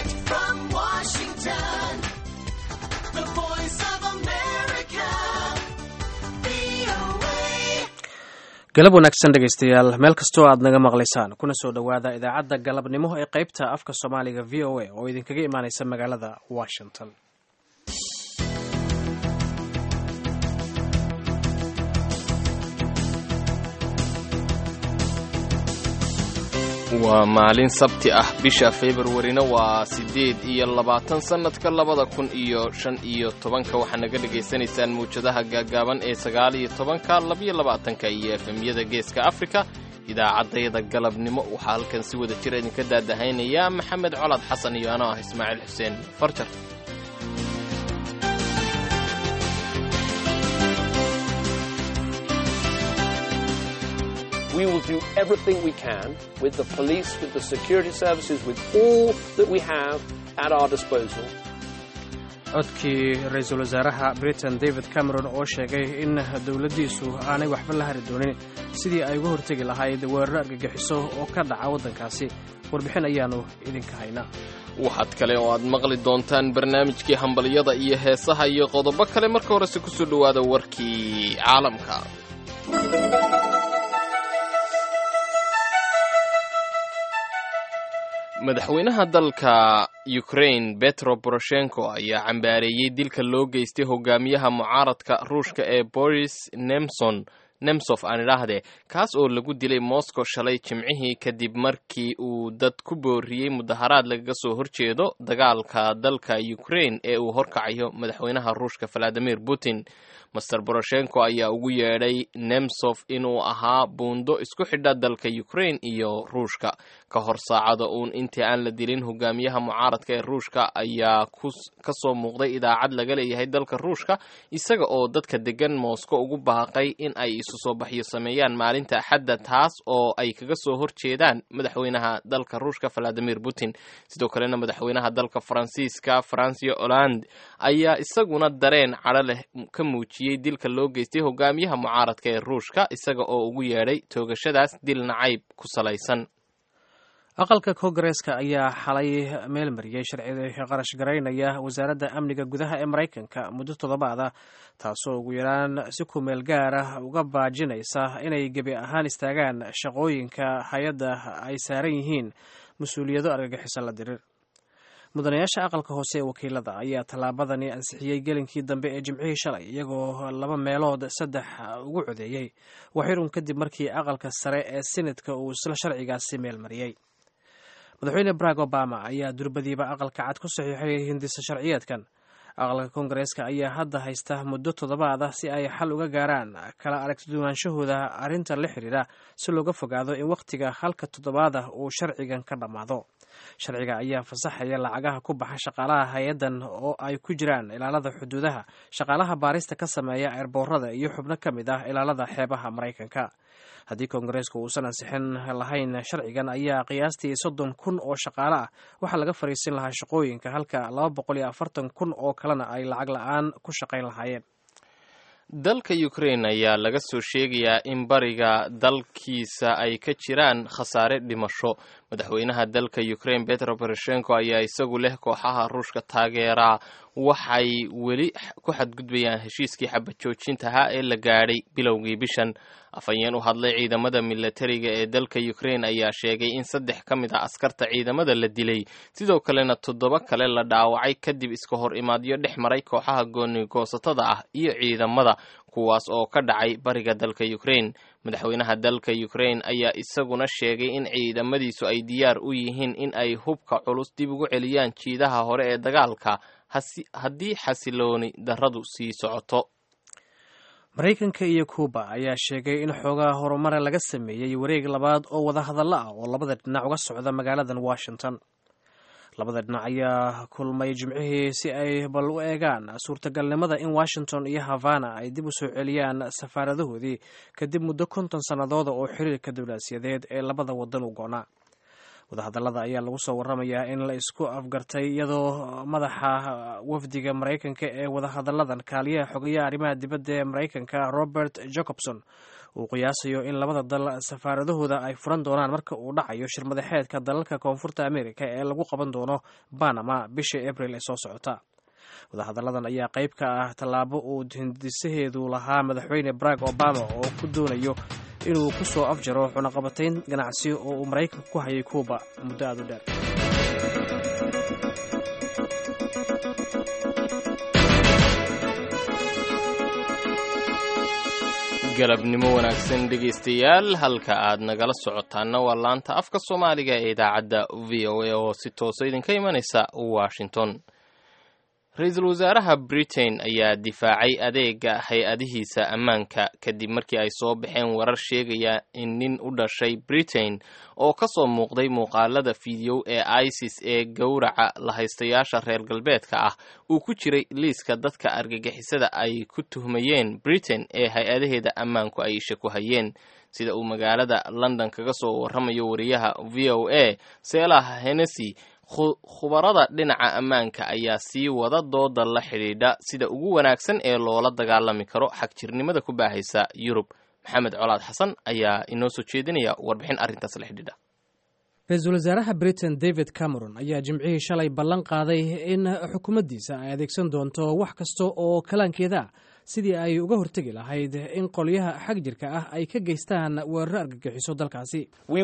Direct from Washington, the voice of America, VOA. galab wanaagsan dhegaystayaal meel kastoo aad naga maqlaysaan kuna soo dhowaada idaacadda galabnimo ee qaybta afka soomaaliga v o a oo idinkaga imaanaysa magaalada washington waa maalin sabti ah bisha februarina waa siddeed iyo labaatan sannadka labada kun iyo shan iyo tobanka waxaa naga dhegaysanaysaan mawjadaha gaagaaban ee sagaal iyo tobanka labiyo labaatanka iyo efemyada geeska afrika idaacaddayada galabnimo waxaa halkan si wada jira idinka daadahaynaya maxamed colaad xasan iyo anoo ah ismaaciil xuseen farjar We will do everything we can with the police, with the security services, with all that we have at our disposal codkii ra-iisul wasaaraha britain david cameron oo sheegay in dowladdiisu aanay waxba la hari doonin sidii ay uga hortegi lahayd weeraro argagixiso oo ka dhaca waddankaasi warbixin ayaannu idinka haynaa waxaad kale oo aad maqli doontaan barnaamijkii hambalyada iyo heesaha iyo qodobo kale marka horese ku soo dhowaada warkii caalamka madaxweynaha dalka ukraine betro poroshenko ayaa cambaareeyey dilka loo geystay hogaamiyaha mucaaradka ruushka ee boris nemson nemsof aan idhaahdee kaas oo lagu dilay moscow shalay jimcihii kadib markii uu dad ku booriyey mudaharaad lagaga soo horjeedo dagaalka dalka ukraine ee uu horkacayo madaxweynaha ruushka valadimir putin master boroshenko ayaa ugu yeedhay nemsof inuu ahaa buundo isku xidha dalka ukraine iyo ruushka ka hor saacada uun intii aan la dilin hogaamiyaha mucaaradka ee ruushka ayaa ka soo muuqday idaacad laga leeyahay dalka ruushka isaga oo dadka degan moscow ugu baaqay in ay isu soo baxyo sameeyaan maalinta axadda taas oo ay kaga soo horjeedaan madaxweynaha dalka ruushka valadimir putin sidoo kalena madaxweynaha dalka faransiiska francio hollande ayaa isaguna dareen cadho leh ka muujiyey dilka loo geystay hogaamiyaha mucaaradka ee ruushka isaga oo ugu yeedhay toogashadaas dil nacayb ku salaysan aqalka kongareeska ayaa xalay meel mariyey sharciga qarash garaynaya wasaaradda amniga gudaha ee maraykanka muddo toddobaad ah taasoo ugu yaraan si ku meel gaar ah uga baajinaysa inay gebi ahaan istaagaan shaqooyinka hay-adda ay saaran yihiin mas-uuliyado argagixiso la dirir mudanayaasha aqalka hoose ee wakiilada ayaa tallaabadani ansixiyey gelinkii dambe ee jimcihii shalay iyagoo laba meelood saddex ugu codeeyey waxirun kadib markii aqalka sare ee senatka uu isla sharcigaasi meel mariyey madaxweyne barack obama ayaa durbadiiba aqalka cad ku saxiixay hindisa sharciyeedkan aqalka kongareeska ayaa hadda haysta muddo toddobaad ah si ay xal uga gaaraan kala aragtiduwaanshahooda arrinta la xidhiidha si looga fogaado in wakhtiga halka toddobaad ah uu sharcigan ka dhammaado sharciga ayaa fasaxaya lacagaha ku baxa shaqaalaha hay-addan oo ay ku jiraan ilaalada xuduudaha shaqaalaha baarista ka sameeya eerboorada iyo xubno ka mid ah ilaalada xeebaha maraykanka haddii koongareesku uusan ansixin lahayn sharcigan ayaa qiyaastii soddon kun oo shaqaale ah waxaa laga fariisin lahaa shaqooyinka halka laba boqol iyo afartan kun oo kalena ay lacag la-aan ku shaqayn lahaayeen dalka ukraine ayaa laga soo sheegayaa in bariga dalkiisa ay ka jiraan khasaare dhimasho madaxweynaha dalka ukraine petro poroshenko ayaa isagu leh kooxaha ruushka taageeraa waxay weli ku xadgudbayaan heshiiskii xabad joojintaha ee la gaadhay bilowgii bishan afhayeen u hadlay ciidamada milatariga ee dalka ukraine ayaa sheegay in saddex ka mid ah askarta ciidamada la dilay sidoo kalena toddoba kale la dhaawacay kadib iska hor imaadyo dhex maray kooxaha goonigoosatada ah iyo ciidamada kuwaas oo ka dhacay bariga dalka ukraine madaxweynaha dalka ukraine ayaa isaguna sheegay in ciidamadiisu ay diyaar u yihiin in ay hubka culus dib ugu celiyaan jiidaha hore ee dagaalka haddii xasilooni darradu sii socoto maraykanka iyo kuuba ayaa sheegay in xoogaa horumare laga sameeyey wareeg labaad oo wadahadallo ah oo labada dhinac uga socda magaaladan washington labada dhinac ayaa kulmay jimcihii si ay bal u eegaan suurtagalnimada in washington iyo havana ay dib u soo celiyaan safaaradahoodii kadib muddo konton sannadooda oo xiriirka diblomaasiyadeed ee labada wadan u goonaa wadahadallada ayaa lagu soo waramayaa in la isku afgartay iyadoo madaxa wafdiga maraykanka ee wadahadalladan kaaliyaha xogayaha arrimaha dibadda ee maraykanka robert jacobson uu qiyaasayo in labada dal safaaradahooda ay furan doonaan marka uu dhacayo shirmadaxeedka dalalka koonfurta amerika ee lagu qaban doono banama bisha abril ee soo socota wadahadalladan ayaa qayb ka ah tallaabo uu hindisaheedu lahaa madaxweyne barack obama oo ku doonayo inuu ku soo afjaro cunaqabatayn ganacsi oo uu maraykanka ku hayay kuuba muddo aad u dheer galabnimo wanaagsan dhegaystayaal halka aad nagala socotaana waa laanta afka soomaaliga ee idaacadda v o a oo si toosa idinka imanaysa washington ra-iisul wasaaraha britain ayaa difaacay adeega hay-adihiisa ammaanka kadib markii ay soo baxeen warar sheegaya in nin u dhashay britain oo ka soo muuqday muuqaalada fideow ee isis ee gowraca lahaystayaasha reer galbeedka ah uu ku jiray liiska dadka argagixisada ay ku tuhmayeen britain ee hay-adaheeda ammaanku ay isha ku hayeen sida uu magaalada london kaga soo warramayo wariyaha v o a seelah hennessy khubarada dhinaca ammaanka ayaa sii wada dooda la xidhiidha sida ugu wanaagsan ee loola dagaalami karo xagjirnimada ku baahaysa yurub maxamed colaad xasan ayaa inoo soo jeedinaya warbixin arrintaas la xidhiidha ra-iisul wasaaraha britain david cameron ayaa jimcihii shalay ballan qaaday in xukuumaddiisa ay adeegsan doonto wax kasta oo kalaankeeda ah sidii ay uga hortegi lahayd in qolyaha xag jirka ah ay ka geystaan weeraro argagixiso dalkaasi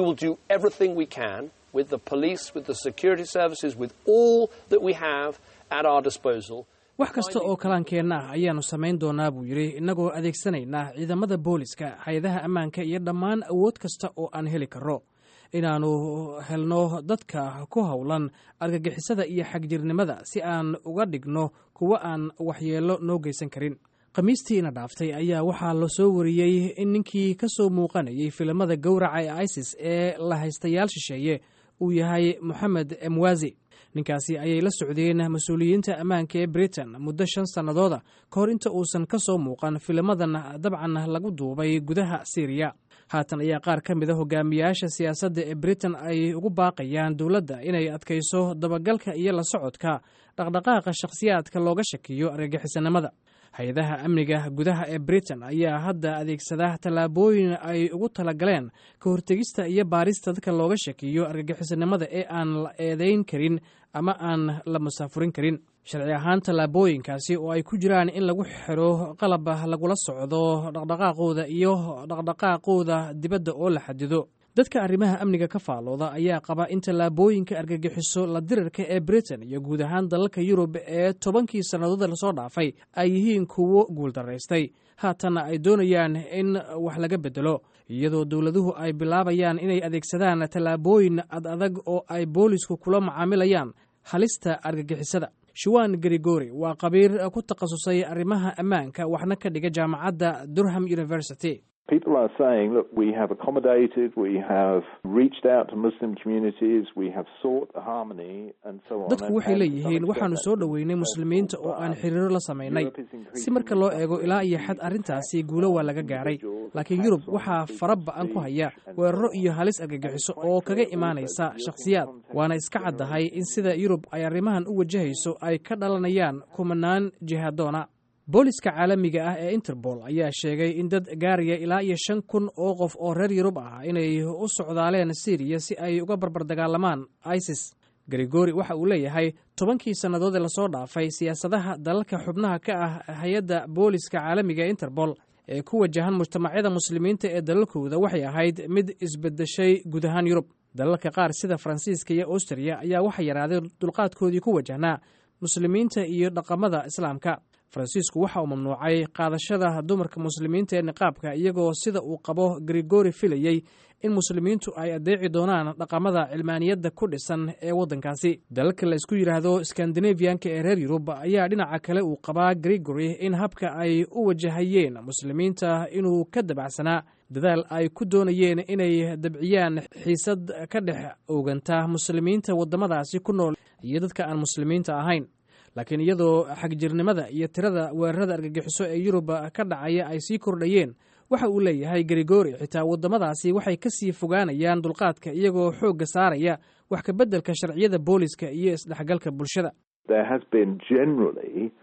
with the police, with the security services, with all that we have at our disposal. wax kasta oo kalaankeenna ah ayaannu samayn doonaa buu yidhi innagoo adeegsanaynaa ciidamada booliska hay-adaha ammaanka iyo dhammaan awood kasta oo aan heli karro inaannu helno dadka ku howlan argagixisada iyo xagjirnimada si aan uga dhigno kuwo aan waxyeello noo geysan karin khamiistiina dhaaftay ayaa waxaa la soo wariyey in ninkii ka soo muuqanayay filimada gowraca ee isis ee la haystayaal shisheeye uu yahay moxamed emwazi ninkaasi ayay la socdeen mas-uuliyiinta ammaanka ee britain muddo shan sannadooda ka hor inta uusan ka soo muuqan filimadan dabcan lagu duubay gudaha syriya haatan ayaa qaar ka mid a hogaamiyaasha siyaasadda ee britain ay ugu baaqayaan dowladda inay adkayso dabagalka iyo la socodka dhaqdhaqaaqa shakhsiyaadka looga shakiyo argagixisanimada hay-adaha amniga gudaha ee britain ayaa hadda adeegsada tallaabooyin ay ugu talagaleen ka hortegista iyo baarista dadka looga shakiyo argagixisanimada ee aan la eedeyn karin ama aan la musaafurin karin sharci ahaan tallaabooyinkaasi oo ay ku jiraan in lagu xiro qalab lagula socdo dhaqdhaqaaqooda iyo dhaqdhaqaaqooda dibadda oo la xadido dadka arrimaha amniga ka faalooda ayaa qaba in tallaabooyinka argagixiso la dirarka ee britain iyo guud ahaan dalalka yurub ee tobankii sannadood lasoo dhaafay ay yihiin kuwo guuldaraystay haatanna ay doonayaan in wax laga bedelo iyadoo dowladuhu ay bilaabayaan inay adeegsadaan tallaabooyin ad adag oo ay boolisku kula macaamilayaan halista argagixisada shuwan grigori waa qabiir ku takhasusay arrimaha ammaanka waxna ka dhiga jaamacadda durham university People are saying, look, we have accommodated, we have reached out to Muslim communities, we have sought harmony, and so on. dadku waxay leeyihiin waxaannu soo dhoweynay muslimiinta oo aan xiriiro la samaynay si marka loo eego ilaa iyo xad arrintaasi guulo waa laga gaaray laakiin yurub waxaa fara ba-an ku haya weeraro iyo halis argagixiso oo kaga imaanaysa shakhsiyaad waana iska caddahay in sida yurub ay arrimahan u wajahayso ay ka dhalanayaan kumanaan jihaadoona booliska caalamiga ah ee interpol ayaa sheegay in dad gaaraya ilaa iyo shan kun oo qof oo reer yurub ah inay u socdaaleen syriya si ay uga barbar dagaalamaan isis grigori waxa uu leeyahay tobankii sannadood ee lasoo dhaafay siyaasadaha dalalka xubnaha ka ah hay-adda booliska caalamiga ee interpol ee ku wajahan mujtamacyada muslimiinta ee dalalkooda waxay ahayd mid isbedeshay guud ahaan yurub dalalka qaar sida faransiiska iyo austriya ayaa waxa yaraaday dulqaadkoodii ku wajahnaa muslimiinta iyo dhaqamada islaamka faransiisku waxa uu mamnuucay qaadashada dumarka muslimiinta ee niqaabka iyagoo sida uu qabo grigori filayey in muslimiintu ay adeeci doonaan dhaqamada cilmaaniyadda ku dhisan ee waddankaasi dalalka la isku yidhaahdo skandinaviyanka ee reer yurub ayaa dhinaca kale uu qabaa grigori in habka ay u wajahayeen muslimiinta inuu ka dabacsanaa dadaal ay ku doonayeen inay dabciyaan xiisad ka dhex ooganta muslimiinta waddamadaasi ku nool iyo dadka aan muslimiinta ahayn laakiin iyadoo xagjirnimada iyo tirada weerarada argagixiso ee yurub ka dhacaya ay sii kordhayeen waxa uu leeyahay grigori xitaa waddamadaasi waxay ka sii fogaanayaan dulqaadka iyagoo xoogga saaraya wax ka beddelka sharciyada booliska iyo isdhexgalka bulshada There has been generally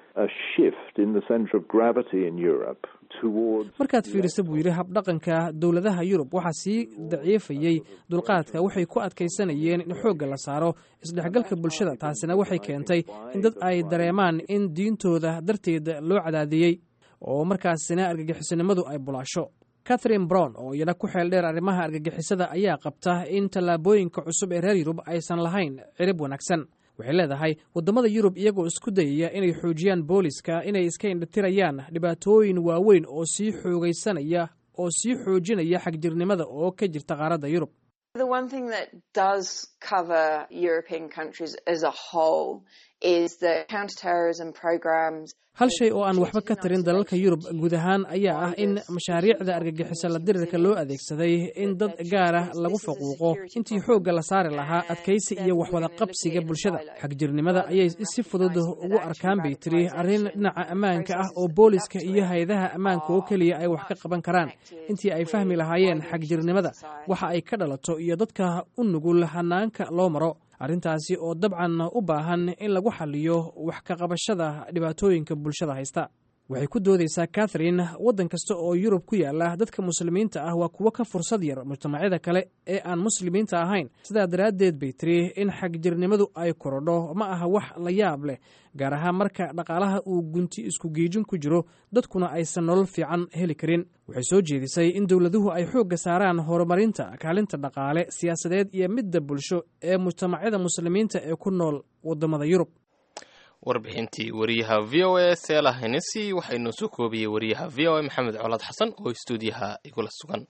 a shift in the centre of gravity in Europe towards. markaad fiirisa buu yidhi habdhaqanka dowladaha yurub waxaa sii daciifayey dulqaadka waxay ku adkaysanayeen in xoogga la saaro isdhexgalka bulshada taasina waxay keentay in dad ay dareemaan in diintooda darteed loo cadaadiyey oo markaasina argagixisanimadu ay bulaasho catherine brown oo iyana ku xeel dheer arrimaha argagixisada ayaa qabta in tallaabooyinka cusub ee reer yurub aysan lahayn cirib wanaagsan waxay leedahay waddamada yurub iyagoo isku dayaya inay xoojiyaan booliska inay iska indhatirayaan dhibaatooyin waaweyn oo sii xoogaysanaya oo sii xoojinaya xagjirnimada oo ka jirta qaaradda yurub The one thing that does cover European countries as a whole is the counterterrorism programs. hal shay oo aan waxba ka tarin dalalka yurub guud ahaan ayaa ah in mashaariicda argagixisa la dirirka loo adeegsaday in dad gaar ah lagu faquuqo intii xoogga la saari lahaa adkaysi iyo waxwada qabsiga bulshada xagjirnimada ayay si fudud ugu arkaan bay tiri arrin dhinaca ammaanka ah oo booliska iyo hay-adaha ammaanka oo keliya ay wax ka qaban karaan intii ay fahmi lahaayeen xagjirnimada waxa ay ka dhalato iyo dadka u nugul hanaanka loo maro arrintaasi oo dabcan u baahan in lagu xaliyo wax ka qabashada dhibaatooyinka bulshada haysta waxay ku doodaysaa catherine waddan kasta oo yurub ku yaala dadka muslimiinta ah waa kuwo ka fursad yar mujtamacyada kale ee aan muslimiinta ahayn sidaa daraaddeed bay tiri in xagjirnimadu ay korodho ma aha wax la yaab leh gaar ahaan marka dhaqaalaha uu gunti isku geejin ku jiro dadkuna aysan nolol fiican heli karin waxay soo jeedisay in dowladuhu ay xoogga saaraan horumarinta kaalinta dhaqaale siyaasadeed iyo midda bulsho ee mujtamacyada muslimiinta ee ku nool waddamada yurub warbixintii wariyaha v o a seela henesi waxaa inoo soo koobiyey wariyaha v o a maxamed colaad xasan oo istuudiyaha igula sugan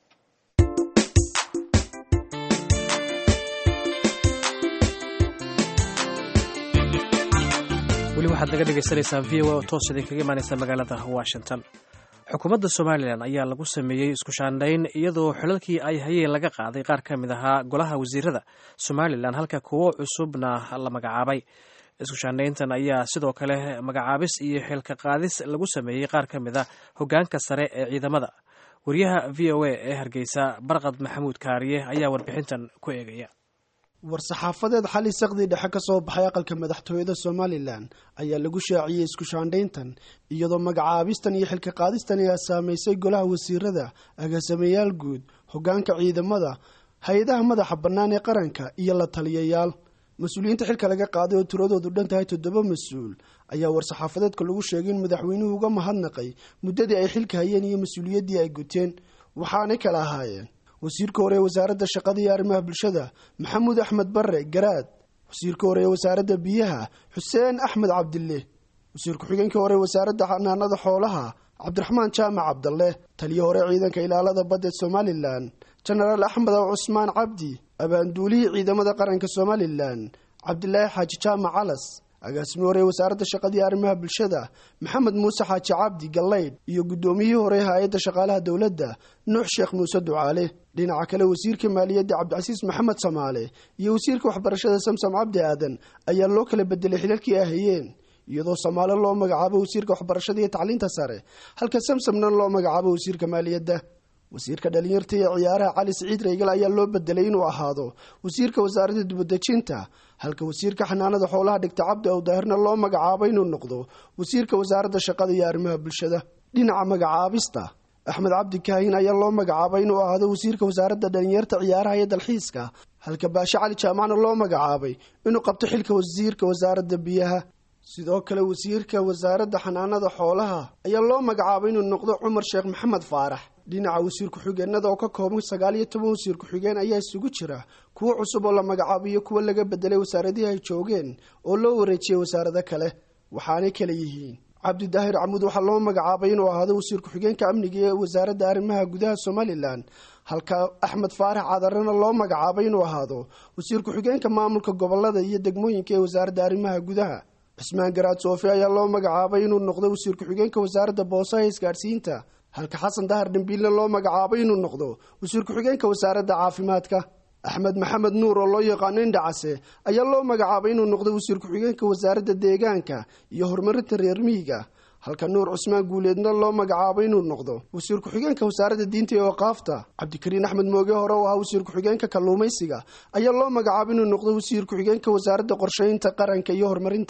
weli waxaad naga dhegaysanaysaa v o a oo toos idinkaga imaanaysa magaalada washington xukuumadda somalilan ayaa lagu sameeyey isku shaandhayn iyadoo xilalkii ay hayeen laga qaaday qaar ka mid ahaa golaha wasiirada somalilan halka kuwo cusubna la magacaabay isku shaandhayntan ayaa sidoo kale magacaabis iyo xilka qaadis lagu sameeyey qaar ka mid a hoggaanka sare ee ciidamada wariyaha v o a ee hargeysa barqad maxamuud kaariye ayaa warbixintan ku eegaya war-saxaafadeed xali saqdii dhexe ka soo baxay aqalka madaxtooyada somalilan ayaa lagu shaaciyey isku shaandhayntan iyadoo magacaabistan iyo xilka qaadistan ayaa saamaysay golaha wasiirada agaasimayaal guud hoggaanka ciidamada hay-adaha madaxa bannaan ee qaranka iyo la taliyayaal mas-uuliyiinta xilka laga qaaday oo tiradoodu dhan tahay toddoba mas-uul ayaa war-saxaafadeedka lagu sheegay in madaxweynuhu uga mahadnaqay muddadii ay xilka hayeen iyo mas-uuliyaddii ay guteen waxaanay kala ahaayeen wasiirka hore ee wasaaradda shaqada iyo arrimaha bulshada maxamuud axmed barre garaad wasiirka hore ee wasaaradda biyaha xuseen axmed cabdille wasiir ku-xigeenka hore ee wasaaradda xanaanada xoolaha cabdiraxmaan jaamac cabdalle taliyo hore ciidanka ilaalada badda ee somalilan jenaraal axmed aw cusmaan cabdi abaanduulihii ciidamada qaranka somalilan cabdilaahi xaaji jaamac calas agaasimi hore ee wasaaradda shaqada iyo arrimaha bulshada maxamed muuse xaaji cabdi gallaydh iyo guddoomiyihii hore hay-adda shaqaalaha dowladda nuux sheekh muuse ducaale dhinaca kale wasiirka maaliyadda cabdicasiis maxamed samaale iyo wasiirka waxbarashada samsam cabdi aadan ayaa loo kala bedelay xilalkii ay hayeen iyadoo samaale loo magacaabo wasiirka waxbarashada iyo tacliinta sare halka samsamna loo magacaabo wasiirka maaliyadda wasiirka dhalinyarta iyo ciyaaraha cali siciid reygal ayaa loo bedelay inuu ahaado wasiirka wasaaradda dibadejinta halka wasiirka xanaanada xoolaha dhigta cabdi ow daahirna loo magacaabo inuu noqdo wasiirka wasaaradda shaqada iyo arrimaha bulshada dhinaca magacaabista axmed cabdi kaahin ayaa loo magacaabay inuu ahaado wasiirka wasaaradda dhalinyarta ciyaaraha iyo dalxiiska halka baashe cali jaamacna loo magacaabay inuu qabto xilka wasiirka wasaaradda biyaha sidoo kale wasiirka wasaaradda xanaanada xoolaha ayaa loo magacaabay inuu noqdo cumar sheekh maxamed faarax dhinaca wasiir ku-xigeenada oo ka kooban sagaal iyo toban wasiir ku-xigeen ayaa isugu jira kuwo cusub oo la magacaabiyo kuwo laga bedelay wasaaradihii ay joogeen oo loo wareejiyey wasaarado kale waxaanay kala yihiin cabdidaahir camuud waxaa loo magacaabay inuu ahaado wasiir ku-xigeenka amniga ee wasaaradda arrimaha gudaha somalilan halka axmed faarax cadarana loo magacaabay inuu ahaado wasiir ku-xigeenka maamulka gobolada iyo degmooyinka ee wasaaradda arrimaha gudaha cismaan garaad soofi ayaa loo magacaabay inuu noqdo wasiir ku-xigeenka wasaaradda boosaha isgaadhsiinta halka xasan dahar dhambiilna loo magacaabay inuu noqdo wasiir ku-xigeenka wasaaradda caafimaadka axmed maxamed nuur oo loo yaqaano indhacase ayaa loo magacaabay inuu noqdo wasiir ku-xigeenka wasaaradda deegaanka iyo horumarinta reer miyiga halka nuur cusmaan guuleedna loo magacaabay inuu noqdo wasiir ku-xigeenka wasaaradda diinta iyo waqaafta cabdikariin axmed mooge hore oo ahaa wasiir ku-xigeenka kalluumaysiga ayaa loo magacaabay inuu noqdo wasiir ku-xigeenka wasaaradda qorsheynta qaranka iyo horumarinta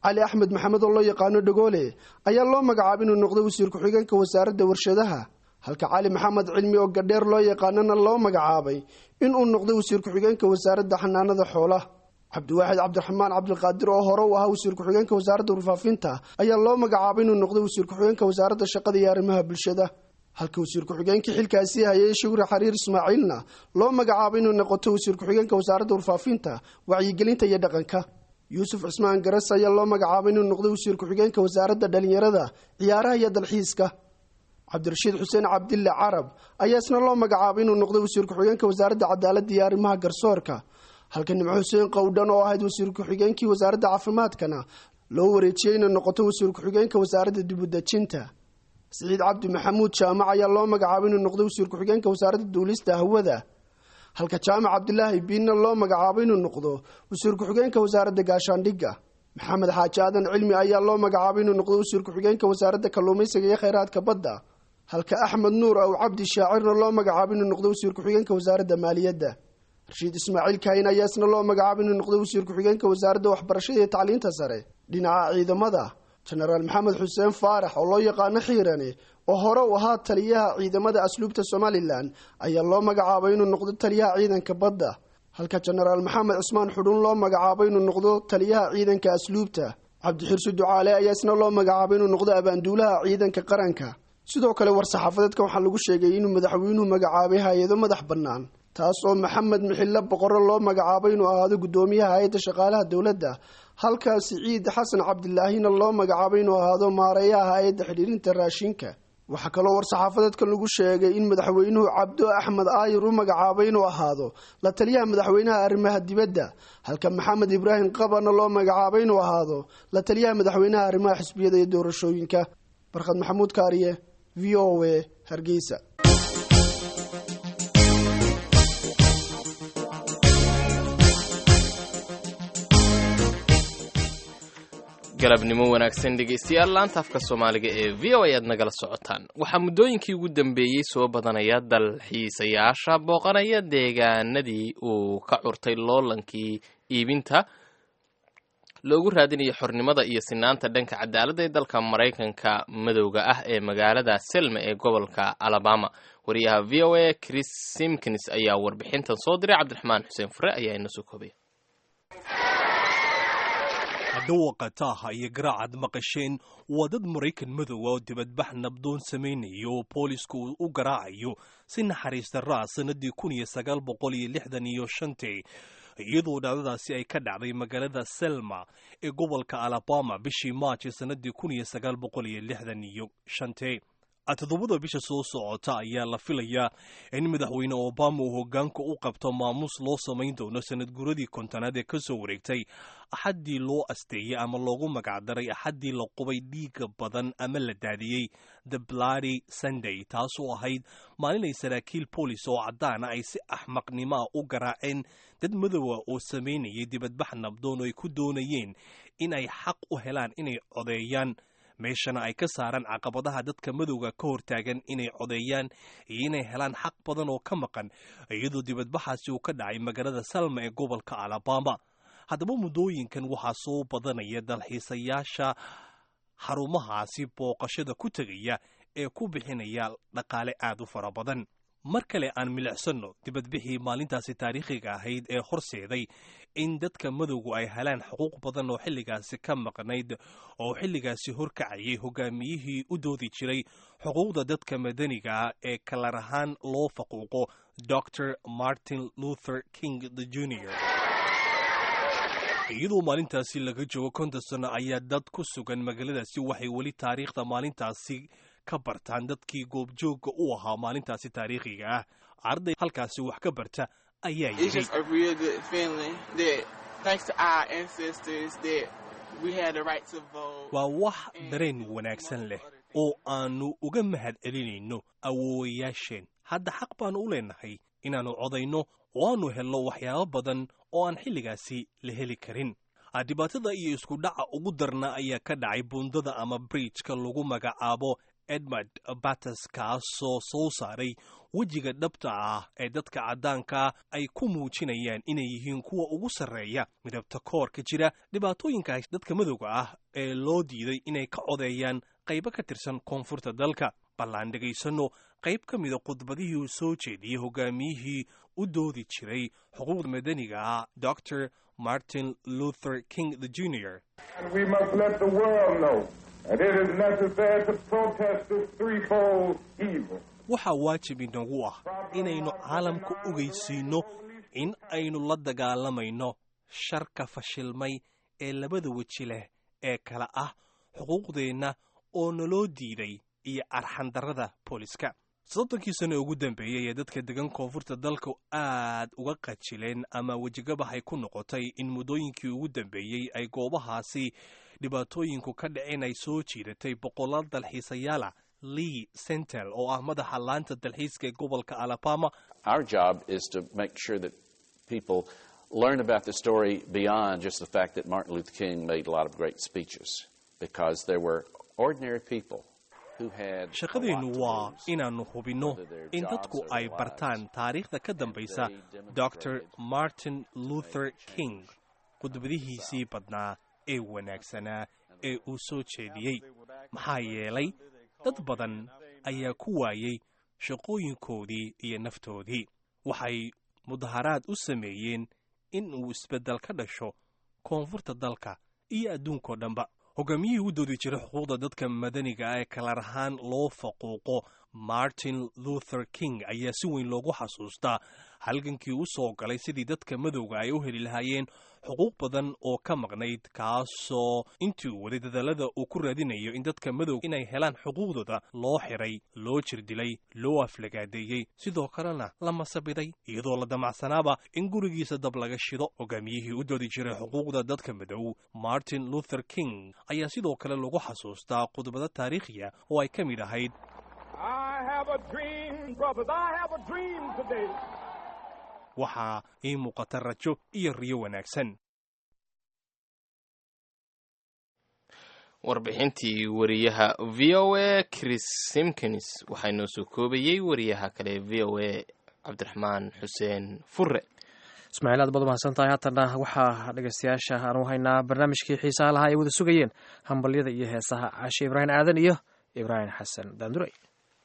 cali axmed maxamed oo loo yaqaano dhagoole ayaa loo magacaabay inuu noqdo wasiir ku-xigeenka wasaaradda warshadaha halka cali maxamed cilmi oo gadheer loo yaqaanana loo magacaabay inuu noqdo wasiir ku-xigeenka wasaaradda xanaanada xoolaha cabdiwaaxid cabdiraxmaan cabdiqaadir oo hore u ahaa wasiir ku-xigeenka wasaaradda warfaafinta ayaa loo magacaabay inuu noqdo wasiir ku-xigeenka wasaaradda shaqada iyo arrimaha bulshada halka wasiir ku-xigeenkii xilkaasi hayay shugri xariir ismaaciilna loo magacaabay inuu noqoto wasiir ku-xigeenka wasaaradda warfaafinta wacyigelinta iyo dhaqanka yuusuf cismaan garas ayaa loo magacaabay inuu noqdo wasiir ku-xigeenka wasaaradda dhalinyarada ciyaaraha iyo dalxiiska cabdirashiid xuseen cabdille carab ayaa isna loo magacaabay inuu noqdo wasiir ku-xigeenka wasaaradda cadaaladda iyo arrimaha garsoorka halka nimco xuseen qowdhan oo ahayd wasiir ku-xigeenkii wasaaradda caafimaadkana loo wareejiyey inay noqoto wasiir ku-xigeenka wasaaradda dibudejinta siciid cabdi maxamuud jaamac ayaa loo magacaabay inuu noqdo wasiir ku-xigeenka wasaaradda duulista hawada halka jaamac cabdilaahi biinna loo magacaabay inuu noqdo wasiir ku-xigeenka wasaaradda gaashaandhigga maxamed xaaji aadan cilmi ayaa loo magacaabay inuu noqdo wasiir ku-xigeenka wasaaradda kalluumaysiga iyo kheyraadka badda halka axmed nuur aw cabdi shaacirna loo magacaabay inuu noqdo wasiir ku-xigeenka wasaaradda maaliyadda rashiid ismaaciil kaahin ayaa isna loo magacaabay inuu noqdo wasiir ku-xigeenka wasaaradda waxbarashada iyo tacliinta sare dhinaca ciidamada jenaraal maxamed xuseen faarax oo loo yaqaano xiirane oo hore u ahaa taliyaha ciidamada asluubta somalilan ayaa loo magacaabay inuu noqdo taliyaha ciidanka badda halka jenaraal maxamed cusmaan xudhuun loo magacaabay inuu noqdo taliyaha ciidanka asluubta cabdixirsi ducaale ayaa isna loo magacaabay inuu noqdo abaanduulaha ciidanka qaranka sidoo kale war-saxaafadeedka waxaa lagu sheegay inuu madaxweynuhu magacaabay hay-ado madax bannaan taas oo maxamed mixille boqorro loo magacaabay inuu ahaado guddoomiyaha hay-adda shaqaalaha dowladda halkaa siciid xasan cabdilaahina loo magacaabay inuu ahaado maareeyaha hay-adda xidhiirinta raashinka waxaa kaloo war-saxaafadeedkan lagu sheegay in madaxweynuhu cabdo axmed aayir u magacaabay inuu ahaado la taliyaha madaxweynaha arrimaha dibadda halka maxamed ibraahim qabana loo magacaabay inuu ahaado la taliyaha madaxweynaha arrimaha xisbiyada iyo doorashooyinka barkhad maxamuud kaariye v o a hargeysa galabnimo wanaagsan dhegaystayaal laanta afka soomaaliga ee v o ayaad nagala socotaan waxaa muddooyinkii ugu dambeeyey soo badanaya dalxiisayaasha booqanaya deegaanadii uu ka curtay loolankii iibinta loogu raadinayo xornimada iyo sinaanta dhanka cadaaladda ee dalka maraykanka madowga ah ee magaalada selma ee gobolka alabama wariyaha v o a chris simkins ayaa warbixintan soo diray cabdiraxmaan xuseen fure ayaa ina soo koobaya dhawaqa taaha iyo garaacad maqasheen waa dad maraykan madowa oo dibadbax nabdoon samaynayo oo boolisku uu u garaacayo si naxariista raa sannadii kun iyo sagaal boqol iyo lixdan iyo shantii iyadoo dhacdadaasi ay ka dhacday magaalada selma ee gobolka alabama bishii maarch sannadii kun iyo sagaal boqol iyo lixdan iyo shantii toddobada bisha soo socota ayaa la filayaa in madaxweyne obama uu hogaanka u qabto maamuus loo samayn doono sanad guradii kontonaad ee ka soo wareegtay axaddii loo asteeyey ama loogu magacdaray axaddii la qubay dhiiga badan ama la daadiyey the bloody sunday taasoo ahayd maalin ay saraakiil boolis oo caddaana ay si axmaqnimoa u garaaceen dad madowa oo samaynayay dibadbax nabdoon oo ay ku doonayeen in ay xaq u helaan inay codeeyaan meeshana ay ka saaraan caqabadaha dadka madowga ka hortaagan inay codeeyaan iyo inay helaan xaq badan oo ka maqan iyadoo dibadbaxaasi uu ka dhacay magaalada salma ee gobolka alabama haddaba muddooyinkan waxaa soo badanaya dalxiisayaasha xarumahaasi booqashada ku tegaya ee ku bixinaya dhaqaale aad u fara badan mar kale aan milicsanno dibadbixii maalintaasi taariikhiga ahayd ee horseeday in dadka madowgu ay helaan xuquuq badan oo xilligaasi ka maqnayd oo xilligaasi horkacayay hogaamiyihii u doodi jiray xuquuqda dadka madaniga ah ee kalar ahaan loo faquuqo dor martin luther king the junior iyadoo maalintaasi laga joogo konton sano ayaa dad ku sugan magaaladaasi waxay weli taariikhda maalintaasi ka bartaan dadkii goobjoogga u ahaa maalintaasi taariikhiga ah arday halkaasi wax ka barta ayaa It's yidhi just a real good feeling that thanks to our ancestors that we had the right to vote. waa wax dareen wanaagsan leh oo aannu uga mahad celinayno awoowayaasheen hadda xaq baannu u leenahay inaannu codayno oo aannu helno waxyaabo badan oo aan xilligaasi la heli karin dhibaatada iyo isku dhaca ugu darna ayaa ka dhacay buundada ama bridjka lagu magacaabo edmund bates kaasoo soo saaray wejiga dhabta ah ee dadka caddaanka ay ku muujinayaan inay yihiin kuwa ugu sarreeya midabta koorka jira dhibaatooyinka dadka madowga ah ee loo diiday inay ka codeeyaan qaybo ka tirsan koonfurta dalka ballaan dhegaysanno qayb ka mida khudbadihii uu soo jeediyey hogaamiyihii u doodi jiray xuquuqda madaniga ah dr martin luther king the junior And we must let the world know that it is necessary to protest this threefold evil. waxaa waajib inagu ah inaynu caalamka ogeysiinno in aynu la dagaalamayno sharka fashilmay ee labada weji leh ee kale ah xuquuqdeenna oo naloo diiday iyo arxandarrada booliska soddonkii sano ugu dambeeyey ee dadka degan koonfurta dalka aad uga qajileen ama wejigabahay ku noqotay in muddooyinkii ugu dambeeyey ay goobahaasi dhibaatooyinku ka dhaceen ay soo jiidatay boqolaal dalxiisayaala lee sentel oo ah madaxa laanta dalxiiska ee gobolka alabama Our job is to make sure that people learn about the story beyond just the fact that Martin Luther King made a lot of great speeches, because there were ordinary people who had. shaqadeennu waa inaannu hubinno in dadku ay bartaan taariikhda ka dambaysa dr martin luther king khudbadihiisii badnaa ee wanaagsanaa ee uu soo jeediyey maxaa yeelay dad badan ayaa ku waayey shaqooyinkoodii iyo naftoodii waxay mudaharaad u sameeyeen in uu isbeddel ka dhasho koonfurta dalka iyo adduunkao dhanba hogaamiyihii u doodi jiray xuquuqda dadka madaniga ah ee kalar ahaan loo faquuqo martin luther king ayaa si weyn loogu xasuustaa halgankii u soo galay sidii dadka madowga ay u heli lahaayeen xuquuq badan oo ka maqnayd kaasoo intii uu waday dadaalada uu ku raadinayo in dadka madowga inay helaan xuquuqdooda loo xiray loo jirdilay loo aflagaadeeyey sidoo kalena la masabiday iyadoo la damacsanaaba in gurigiisa dab laga shido hogaamiyihii u doodi jiray xuquuqda dadka madow martin luther king ayaa sidoo kale lagu xasuustaa khudbado taariikhiya oo ay ka mid ahayd I have a dream, brothers. I have a dream today. waxaa ii muuqata rajo iyo riyo wanaagsan warbixintii wariyaha v o a chris simkins waxaa inoo soo koobayey wariyaha kale v o a cabdiraxmaan xuseen fure ismaaciil aad baad umahadsan tahay haatana waxaa dhegeystayaasha aanu haynaa barnaamijkii xiisaha lahaa ay wada sugayeen hambalyada iyo heesaha caashe ibraahim aadan iyo ibraahim xasan daanduray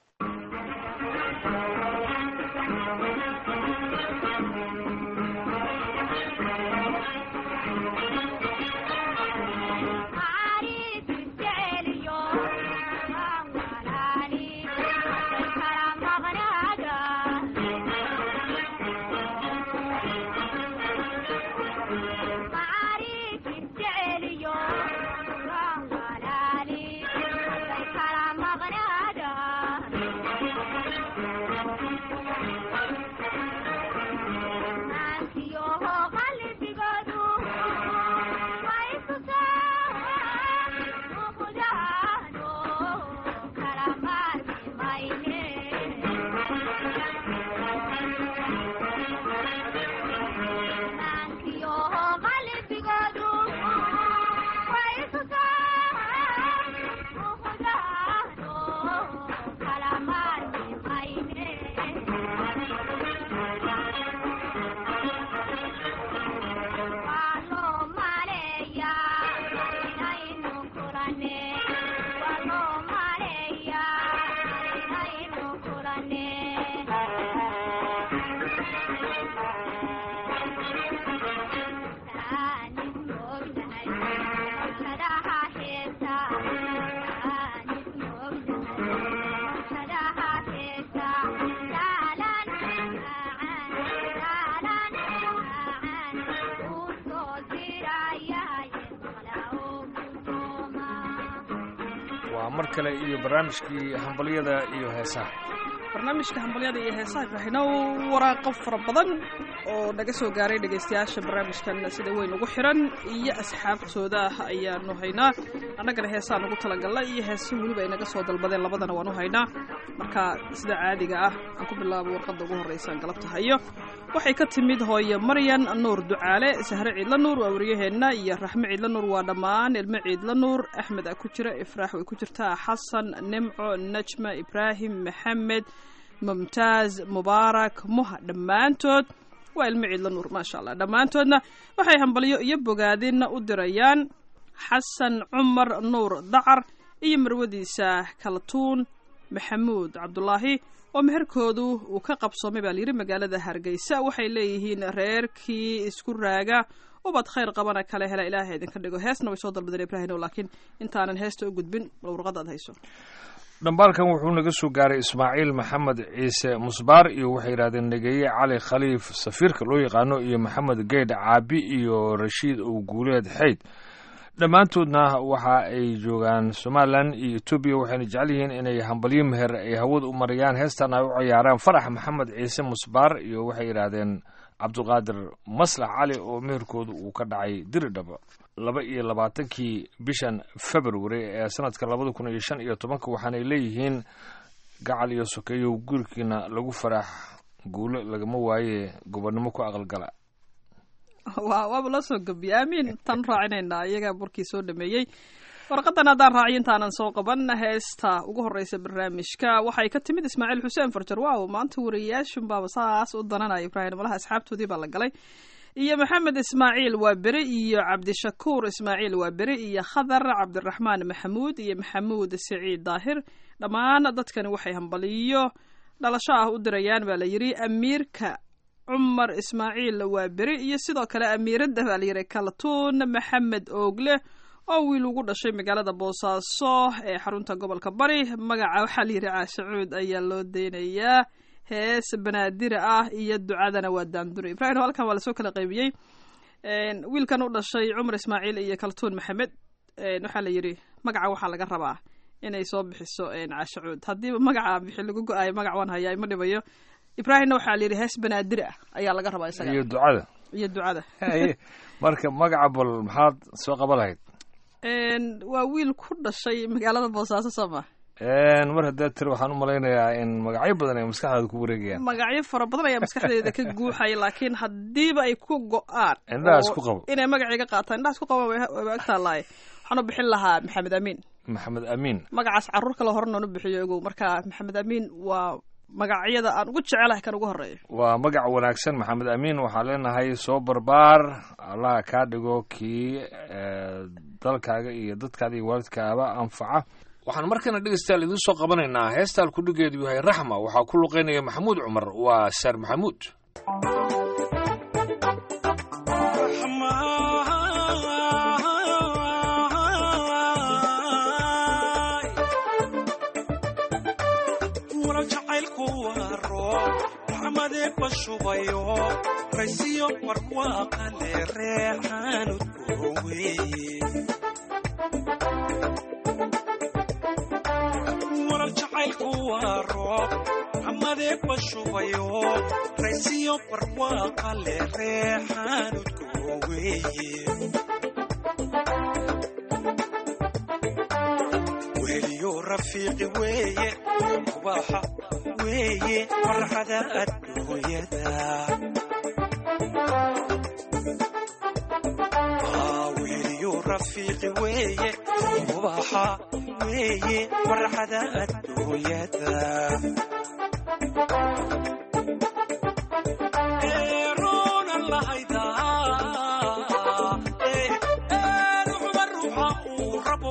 waa mar kale iyo barnaamijkii hambalyada iyo heesaha barnaamijka hambalyada iyo heesaha ibraahino waraaqo fara badan oo naga soo gaaray dhegaystayaasha barnaamijkan sida weyn ugu xiran iyo asxaabtooda ah ayaanu haynaa annagana heesaan ugu talagalna iyo heeso weliba ay naga soo dalbadeen labadana waanu haynaa marka sida caadiga ah aan ku bilaabo warqadda ugu horreysaan galabta hayo waxay ka timid hooye maryan nuur ducaale sahre ciidla nuur waa waryaheenna iyo raxme ciidla nuur waa dhammaan ilmo ciidla nuur axmed a ku jira ifraax way ku jirtaa xasan nimco najma ibraahim maxamed mumtaaz mubaarak muha dhammaantood waa ilmo ciidla nuur maasha allah dhammaantoodna waxay hambalyo iyo bogaadin u dirayaan xasan cumar nuur dacar iyo marwadiisa kaltuun maxamuud cabdulaahi oo meherkoodu uu ka qabsoomay baa layidhi magaalada hargeysa waxay leeyihiin reerkii isku raaga ubad khayr qabana kale hela ilaahay idinka dhigo heesna way soo dalbadeen ibraahim laakiin intaanan heesta u gudbin warqad aad hayso dhambaalkan wuxuu naga soo gaaray ismaaciil maxamed ciise musbaar iyo waxay yidhahdeen negeeye cali khaliif safiirka loo yaqaano iyo maxamed geydh caabi iyo rashiid ow guuleed xeyd dhammaantoodna waxa ay joogaan somalilan iyo etoobiya waxayna jecel yihiin inay hambalyo meher ay hawada u marayaan heestan ay u ciyaaraan farax maxamed ciise musbaar iyo waxay yidhaahdeen cabdulqaadir maslax cali oo meherkooda uu ka dhacay diridhaba laba iyo labaatankii bishan february ee sanadka labada kun iyo shan iyo tobanka waxaanay leeyihiin gacal iyo sokeeyow gurigiina lagu farax guulo lagama waaye gobonnimo ku aqalgala waa waaba loo soo gabiye aamiin tan raacinaynaa iyagaa burkii soo dhameeyey warqadan haddaan raaciyo intaanan soo qaban heesta ugu horeysa barnaamijka waxay ka timid ismaaciil xuseen farjar waaw maanta wariyayaashunbaaba saas u dananaya ibraahim malaha asxaabtoodii baa la galay iyo maxamed ismaaciil waa beri iyo cabdishakuur ismaaciil waa beri iyo khadar cabdiraxmaan maxamuud iyo maxamuud siciid daahir dhammaan dadkani waxay hambaliyo dhalasho ah u dirayaan baa la yidhi amiirka cumar ismaaciil waa beri iyo sidoo kale amiiradda baa layidhi kaltuun maxamed oogle oo wiil ugu dhashay magaalada boosaaso ee xarunta gobolka bari magaca waxaa layidhi caashacuud ayaa loo deynayaa hees banaadira ah iyo ducadana waa daandure ibrahim halkan waa lasoo kala qaybiyey wiilkan u dhashay cumar ismaaciil iyo kaltuun maxamed waxaa la yidhi magaca waxaa laga rabaa inay soo bixiso caashacuud haddiiba magaca bixi lagu go-aayo magac waan hayaa ima dhibayo ibraahimna waxaa la yidhi hees banaadir ah ayaa laga rabaa isaga iyo ducada iyo ducada marka magaca bal maxaad soo qaba lahayd waa wiil ku dhashay magaalada boosaaso soo ma mar haddaad tiri waxaan u malaynayaa in magacyo badan ay maskaxdaada ku wareegayaan magacyo fara badan ayaa maskaxdeeda ka guuxaya laakiin haddiiba ay ku go-aan indhaha isku qabo inay magacii ka qaataan indhaha isku qaba wayba agtaalaay waxaan u bixin lahaa maxamed amiin maxamed amiin magacaas carruur kale horena u bixiyo ogow marka maxamed amiin waa magacyada aan ugu jecelahay kan ugu horeeya waa magac wanaagsan maxamed amiin waxaan leenahay soo barbaar allaha kaa dhigo kii dalkaaga iyo dadkaada iyo waalidkaaba anfaca waxaan markana dhegeystayaal idiin soo qabanaynaa heesta alkudhigeedu yahay raxma waxaa ku luqeynaya maxamuud cumar waa saar maxamuud bashubayo raysiyo barwaaqale reexaanud gooweye warar jacaylku waa roob amadee bashubayo raysiyo barwaaqale reexaanud gooweye weliyo rafiiqi weeye ubaxa weeye farxada adduunyada weliyo rafiiqi weeye ubaxa weeye farxada adduunyada eeroonan lahaydaa ruuxba ruuxa uu rabo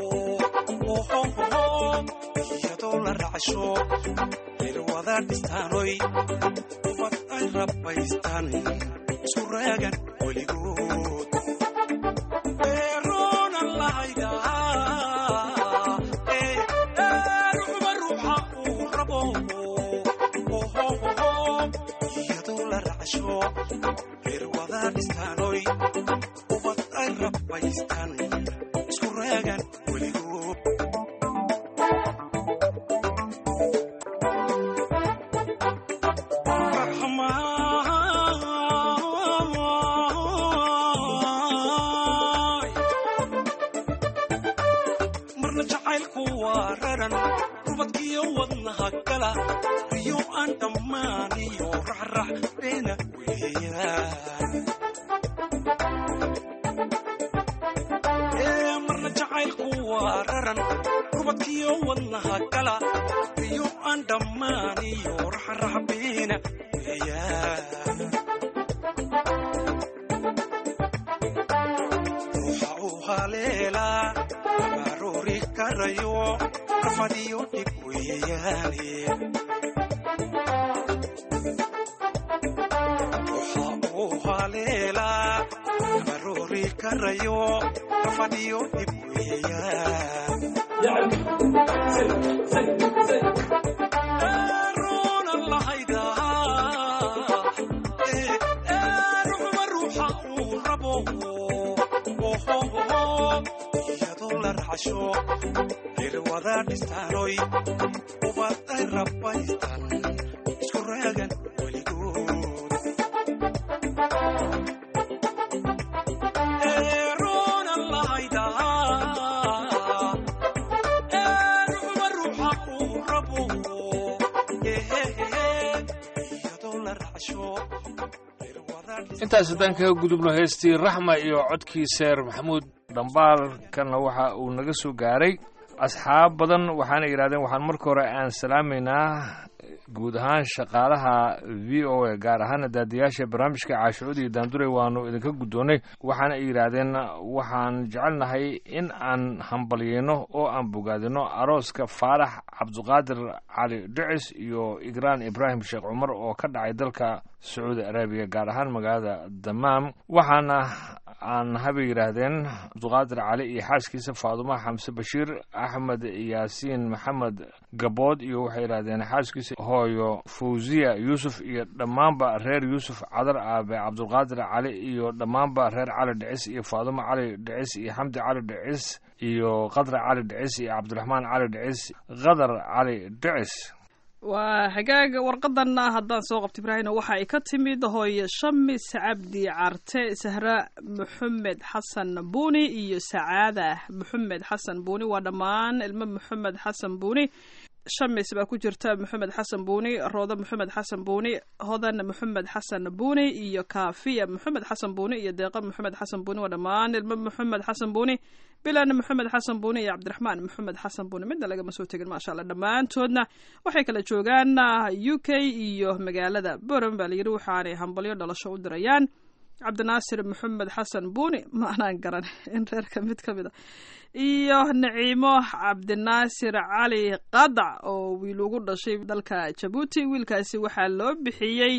iyadoo la racsho irwada dhistaanoy ubad ay rabbaystaan isu raagan weligood eeroonan lahaydaa ruuxba ruuxa uu rabo iyadoo la racsho irwada dhistaanoy ubad ay rabbaystaan isku raagan weligood marna jacaylku waa raran rubadkiyo wadnaha gala riyo aan dhammaaniyo raxrax beena weeyaan marna jacaylku waa raran rubadkiyo wadnaha gala riyo aan dhammaan iyo raxraxbeena weeyaan ruuxa uu haleelaa aroori karayo rafadiyo dhib weeyaane ruuxa uu haleelaa aroori karayo rafadiyo dhib weeyaan Runa lahayda, eh, eh, ruxba ruuxa uu rabo, ohoho, iyadoo la raacsho, reer wada dhistaanoy, ubad ay rabaystaan, isku raagan weligood. Eh, runa lahayda, eh, ruxba ruuxa uu rabo, eh, eh, eh, iyadoo la raacsho, intaas haddaan kaga gudubno heestii raxma iyo codkii seer maxamuud dhambaalkanna waxa uu naga soo gaaray asxaab badan waxaana yidhahdeen waxaan marka hore aan salaamaynaa guud ahaan shaqaalaha v o a gaar ahaana daadiyaasha barnaamijka caashucuud iyo daandure waanu idinka guddoonnay waxaana ay yidhaahdeen waxaan jecelnahay in aan hambalyeyno oo aan bogaadino arooska faarax cabduqaadir cali dhicis iyo igraan ibraahim sheekh cumar oo ka dhacay dalka sacuudi arabiya gaar ahaan magaalada damaam waxaana aan habay yidhaahdeen cabduqaadir cali iyo xaaskiisa faadumo xamse bashiir axmed yaasiin maxamed gabood iyo waxay yidhahdeen xaaskiisa hooyo fawziya yuusuf iyo dhammaanba reer yuusuf cadar aabe cabdulqaadir cali iyo dhammaanba reer cali dhicis iyo faadumo cali dhicis iyo xamdi cali dhicis iyo qadra cali dhicis iyo cabdiraxmaan cali dhicis qadar cali dhicis waa hagaag warqadanna haddaan soo qabto ibraahino waxa ay ka timid hooye shamis cabdi carte sahra maxamed xasan buuni iyo sacaada maxamed xasan buuni waa dhammaan ilmo maxamed xasan buuni shamis baa ku jirta maxamed xasan buuni roodo maxamed xasan buuni hodan maxamed xasan buuni iyo kaafiya maxamed xasan buuni iyo deeqa maxamed xasan buuni waa dhammaan ilmo maxamed xasan buuni bilan maxamed xasan buuni iyo cabdiraxmaan maxamed xasan buuni midna lagama soo tegin maasha allah dhammaantoodna waxay kala joogaan u k iyo magaalada boram baa layidhi waxaanay hambalyo dhalasho u dirayaan cabdinaasir maxamed xasan buuni ma anaan garan in reerka mid ka mid a iyo naciimo cabdinaasir cali qadac oo wiil ugu dhashay dalka jabuuti wiilkaasi waxaa loo bixiyey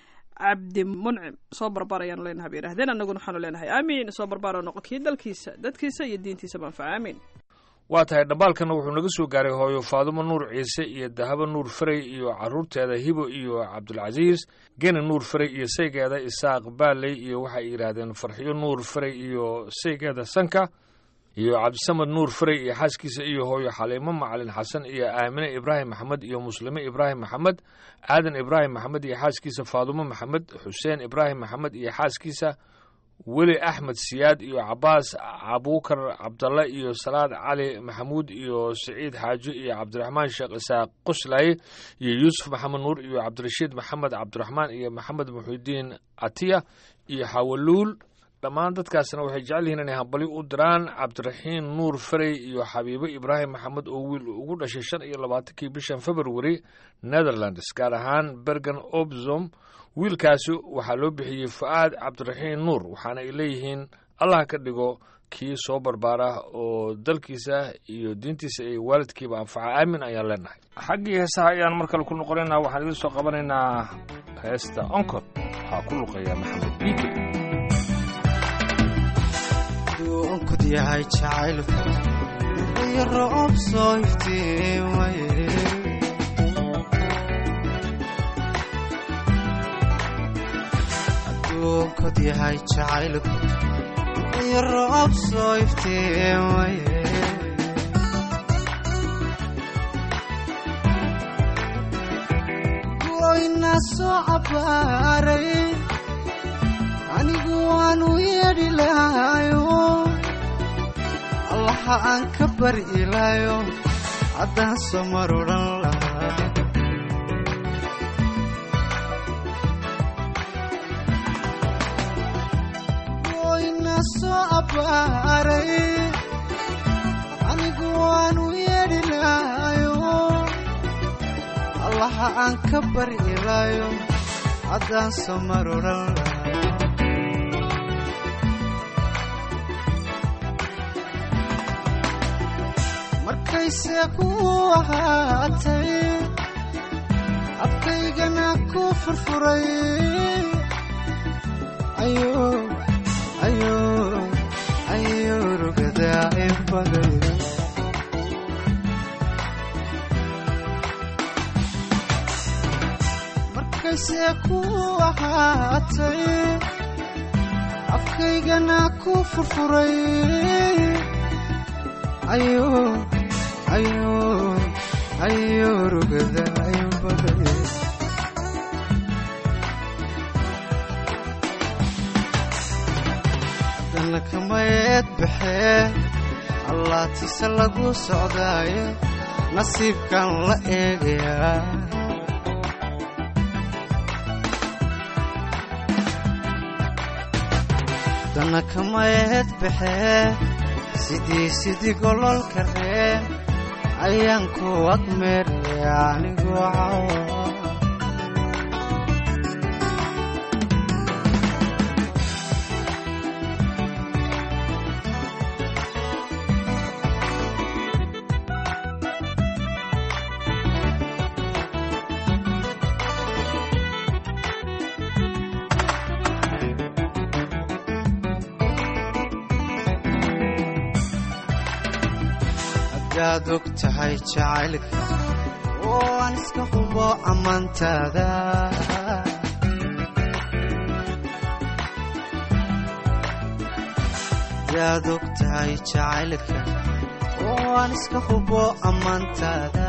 cabdi muncim soo barbar ayaanu leenahay bay yidhahdeen annaguna waxaanu leenahay aamiin soo barbaaro noqo kii dalkiisa dadkiisa iyo diintiisa manfaca aamiin waa tahay dhambaalkana wuxuu naga soo gaaray hooyo faadumo nuur ciise iyo dahabo nuur faray iyo caruurteeda hibo iyo cabdulcasiis geni nuur faray iyo saygeeda isaaq baaley iyo waxay yidhaahdeen farxiyo nuur faray iyo saygeeda sanka iyo cabdisamad nuur faray iyo xaaskiisa iyo hooyo xaliimo macalin xasan iyo aamine ibraahim maxamed iyo muslime ibraahim maxamed aadan ibraahim maxamed iyo xaaskiisa faadumo maxamed xuseen ibraahim maxamed iyo xaaskiisa weli axmed siyaad iyo cabaas abuukar cabdalle iyo salaad cali maxamuud iyo siciid xaaji iyo cabdiraxmaan sheekh isaaq qoslaaye iyo yuusuf maxamed nuur iyo cabdirashiid maxamed cabdiraxmaan iyo maxamed muxidiin atiya iyo xawaluul dhammaan dadkaasna waxay jecel yihiin inay hambali u diraan cabdiraxiin nuur farey iyo xabiibo ibraahim maxamed oo wiil ugu dhashay shan iyo labaatankii bishan february netherlands gaar ahaan bergen obzom wiilkaasi waxaa loo bixiyey fu'aad cabdiraxiin nuur waxaana ay leeyihiin allah ka dhigo kii soo barbaara oo dalkiisa iyo diintiisa iyo waalidkiiba anfaca aamin ayaan leenahay xaggii heesaha ayaan mar kale ku noqonaynaa waxaan idin soo qabanaynaa heesta onkod waxaa ku luqeeya maxamed biike onkod yahay jacaylku iyo roob soo iftiimaye aduunkod yahay jacaylku iyo roob soo iftiimaye goyna soo cabaaray anigu waanu yeedhi lahayo allaha aan ka bari ilaayo haddaan soo mar odhan lahaa goyna soo abbaaray anigu waanu yeedhi lahayo waxa aan ka bari ilaayo haddaan soo mar odhan lahaa markayse ku ahaatay afkaygana ku furfuray ayo ayo ayo rugadaa in baday markayse ku ahaatay afkaygana ku furfuray ayo ayo ayo rugadaa in baday haddana kamayeed baxee allaatise lagu socdaaye nasiibkan la eegayaa haddana kamayeed baxee sidii sidii gololka reen ayaan ku agmeeraya anigoo cawa haddaad og tahay jacaylka oo aan iska hubo ammaantaada haddaad og tahay jacaylka oo aan iska hubo ammaantaada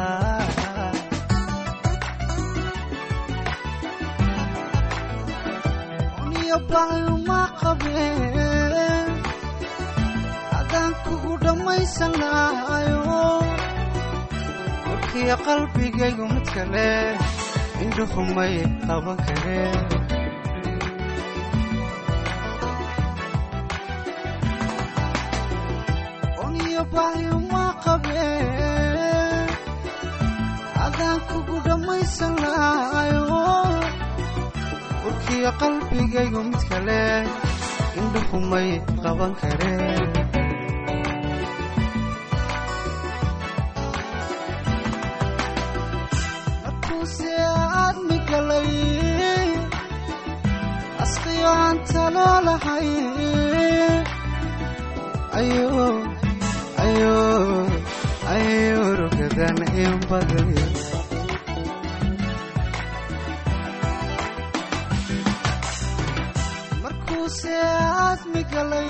niyo baayuma qabeen haddaan kugu dhammaysan lahayo warkiyo qalbigaygu mid kale indhuhumay qaban kareen oniyo bahyuma qabeen haddaan kugu dhammaysan lahayo warkiyo qalbigaygu mid kale indhuhumay qaban kareen markuuse aadmi galay asqiyo aan taloo lahay ayo ayo ayo rugadan in baday markuuse aadmi galay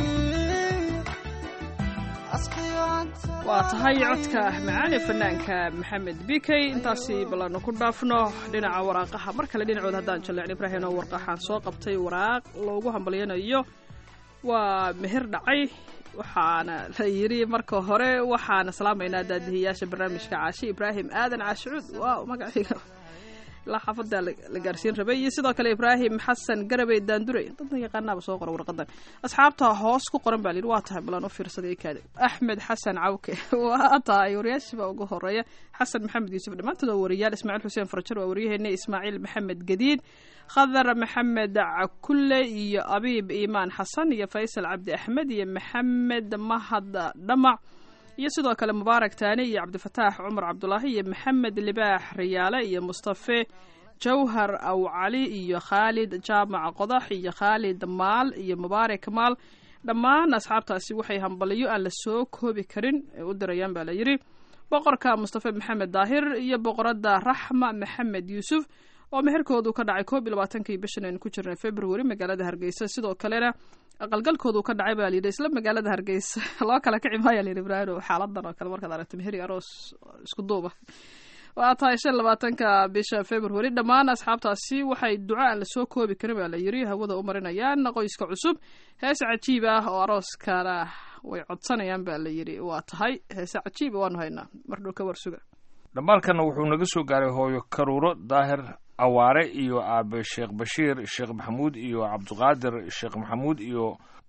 asqiyo aan waa tahay codka macaali fanaanka maxamed bikey intaasi ballaanu ku dhaafno dhinaca waraaqaha mar kale dhinacood haddaan jalleecin ibraahim oo warqaxaan soo qabtay waraaq loogu hambalyanayo waa meher dhacay waxaana la yidhi marka hore waxaana salaamaynaa daadihiyaasha barnaamijka caashi ibraahim aadan caashicuud waaw magaciiga ilaa xaafada la gaarsiin rabay iyo sidoo kale ibraahim xasan garabey daandure dadna yaqaanaaba soo qora warqadan asxaabta hoos ku qoran baa la yidhi waa tahay balaan u fiirsaday kaade axmed xasan cawke waa tahay wariyaashiba ugu horeeya xasan maxamed yuusuf dhammaantood waa wariyaal ismaaciil xuseen farajar waa waryaheena ismaaciil maxamed gadiid khadar maxamed cakulle iyo abiib iimaan xasan iyo faysal cabdi axmed iyo maxamed mahad dhamac iyo sidoo kale mubaarak taani iyo cabdifataax cumar cabdulaahi iyo maxamed libaax riyaale iyo mustafe jawhar aw cali iyo khaalid jaamac qodax iyo khaalid maal iyo mubaarak maal dhammaan asxaabtaasi waxay hambaliyo aan la soo koobi karin ee u dirayaan baa la yidhi boqorka mustafe maxamed daahir iyo boqoradda raxma maxamed yuusuf oo meherkoodu ka dhacay koob iyo labaatankii bishan aynu ku jirnay february magaalada hargeysa sidoo kalena aqalgalkoodu ka dhacay baa layidhi isla magaalada hargeysa loo kala kici maaya layidhi ibraahim xaaladan oo kale markaad aragto meheri aroos isku duuba waa tahay shan labaatanka bisha february dhammaan asxaabtaasi waxay duco aan lasoo koobi karin baa la yidhi hawada u marinayaan qoyska cusub heese cajiib ah oo arooskana way codsanayaan baa la yidhi waa tahay heese cajiib waanu haynaa mardhow ka warsuga dhammaalkanna wuxuu naga soo gaaray hooyo karuuro daahir awaare iyo aabe sheekh bashiir sheekh maxamuud iyo cabdiqaadir sheekh maxamuud iyo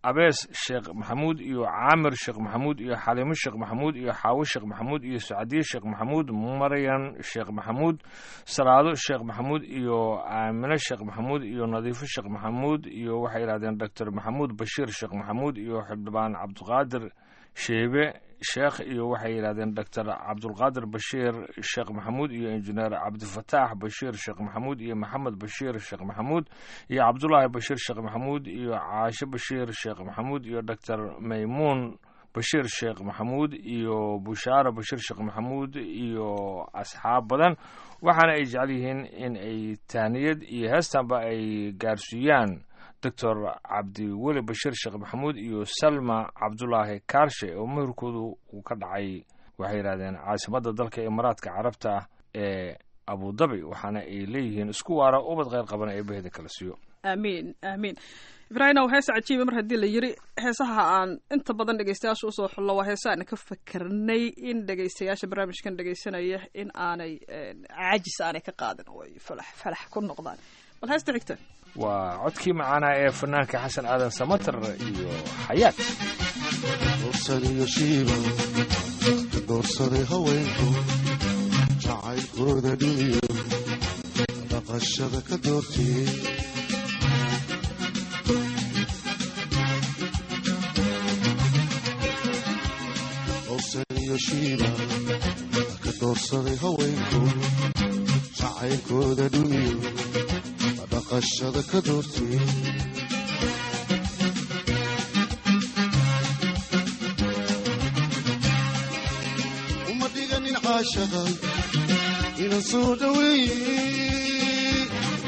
abees sheekh maxamuud iyo caamir sheekh maxamuud iyo xaliimo sheekh maxamuud iyo xaawo sheekh maxamuud iyo sacdiye sheekh maxamuud maryan sheekh maxamuud salaado sheekh maxamuud iyo aamine sheekh maxamuud iyo nadiifo sheekh maxamuud iyo waxay yidhahdeen doctor maxamuud bashiir sheekh maxamuud iyo xildhibaan cabdiqaadir sheebe sheekh iyo waxay yidhahdeen doctor cabdulqaadir bashiir sheekh maxamuud iyo injineer cabdifataax bashiir sheekh maxamuud iyo maxamed bashiir sheekh maxamuud iyo cabdulaahi bashiir sheekh maxamuud iyo caashe bashiir sheekh maxamuud iyo doctor maymuun bashiir sheekh maxamuud iyo bushaara bashiir sheekh maxamuud iyo asxaab badan waxaana ay jecel yihiin in ay tahniyad iyo heestanba ay gaarsiiyaan doctor cabdiweli bashiir sheekh maxamuud iyo salma cabdulaahi kaarshe oo meherkoodu uu ka dhacay waxay yidhahdeen caasimadda dalka imaaraadka carabta ee abudabi waxaana ay leeyihiin isku waara ubad kheyr qaban ee baheda kala siiyo aamiin aamiin ibraahimow hees cajiiba mar haddii la yiri heesaha aan inta badan dhegeystayaasha usoo xullo waa heesa aan ka fakernay in dhegeystayaasha barnaamijkan dhegeysanaya in aanay caajis aanay ka qaadin oo ay falax falax ku noqdaan bal heesta xigta waa codkii macaanaa ee fanaanka xasan aadan samater iyo xayaat doorsan iyo shiiba doorsaday haweenku jacaylkooda dhimiyo dhaqashada ka doortiyey doorsan iyo shiiba ka doorsaday haweenku jacaylkooda dhimiyo dhaqashada ka doortiyey uma dhiganin caashaqa inan soo dhaweeye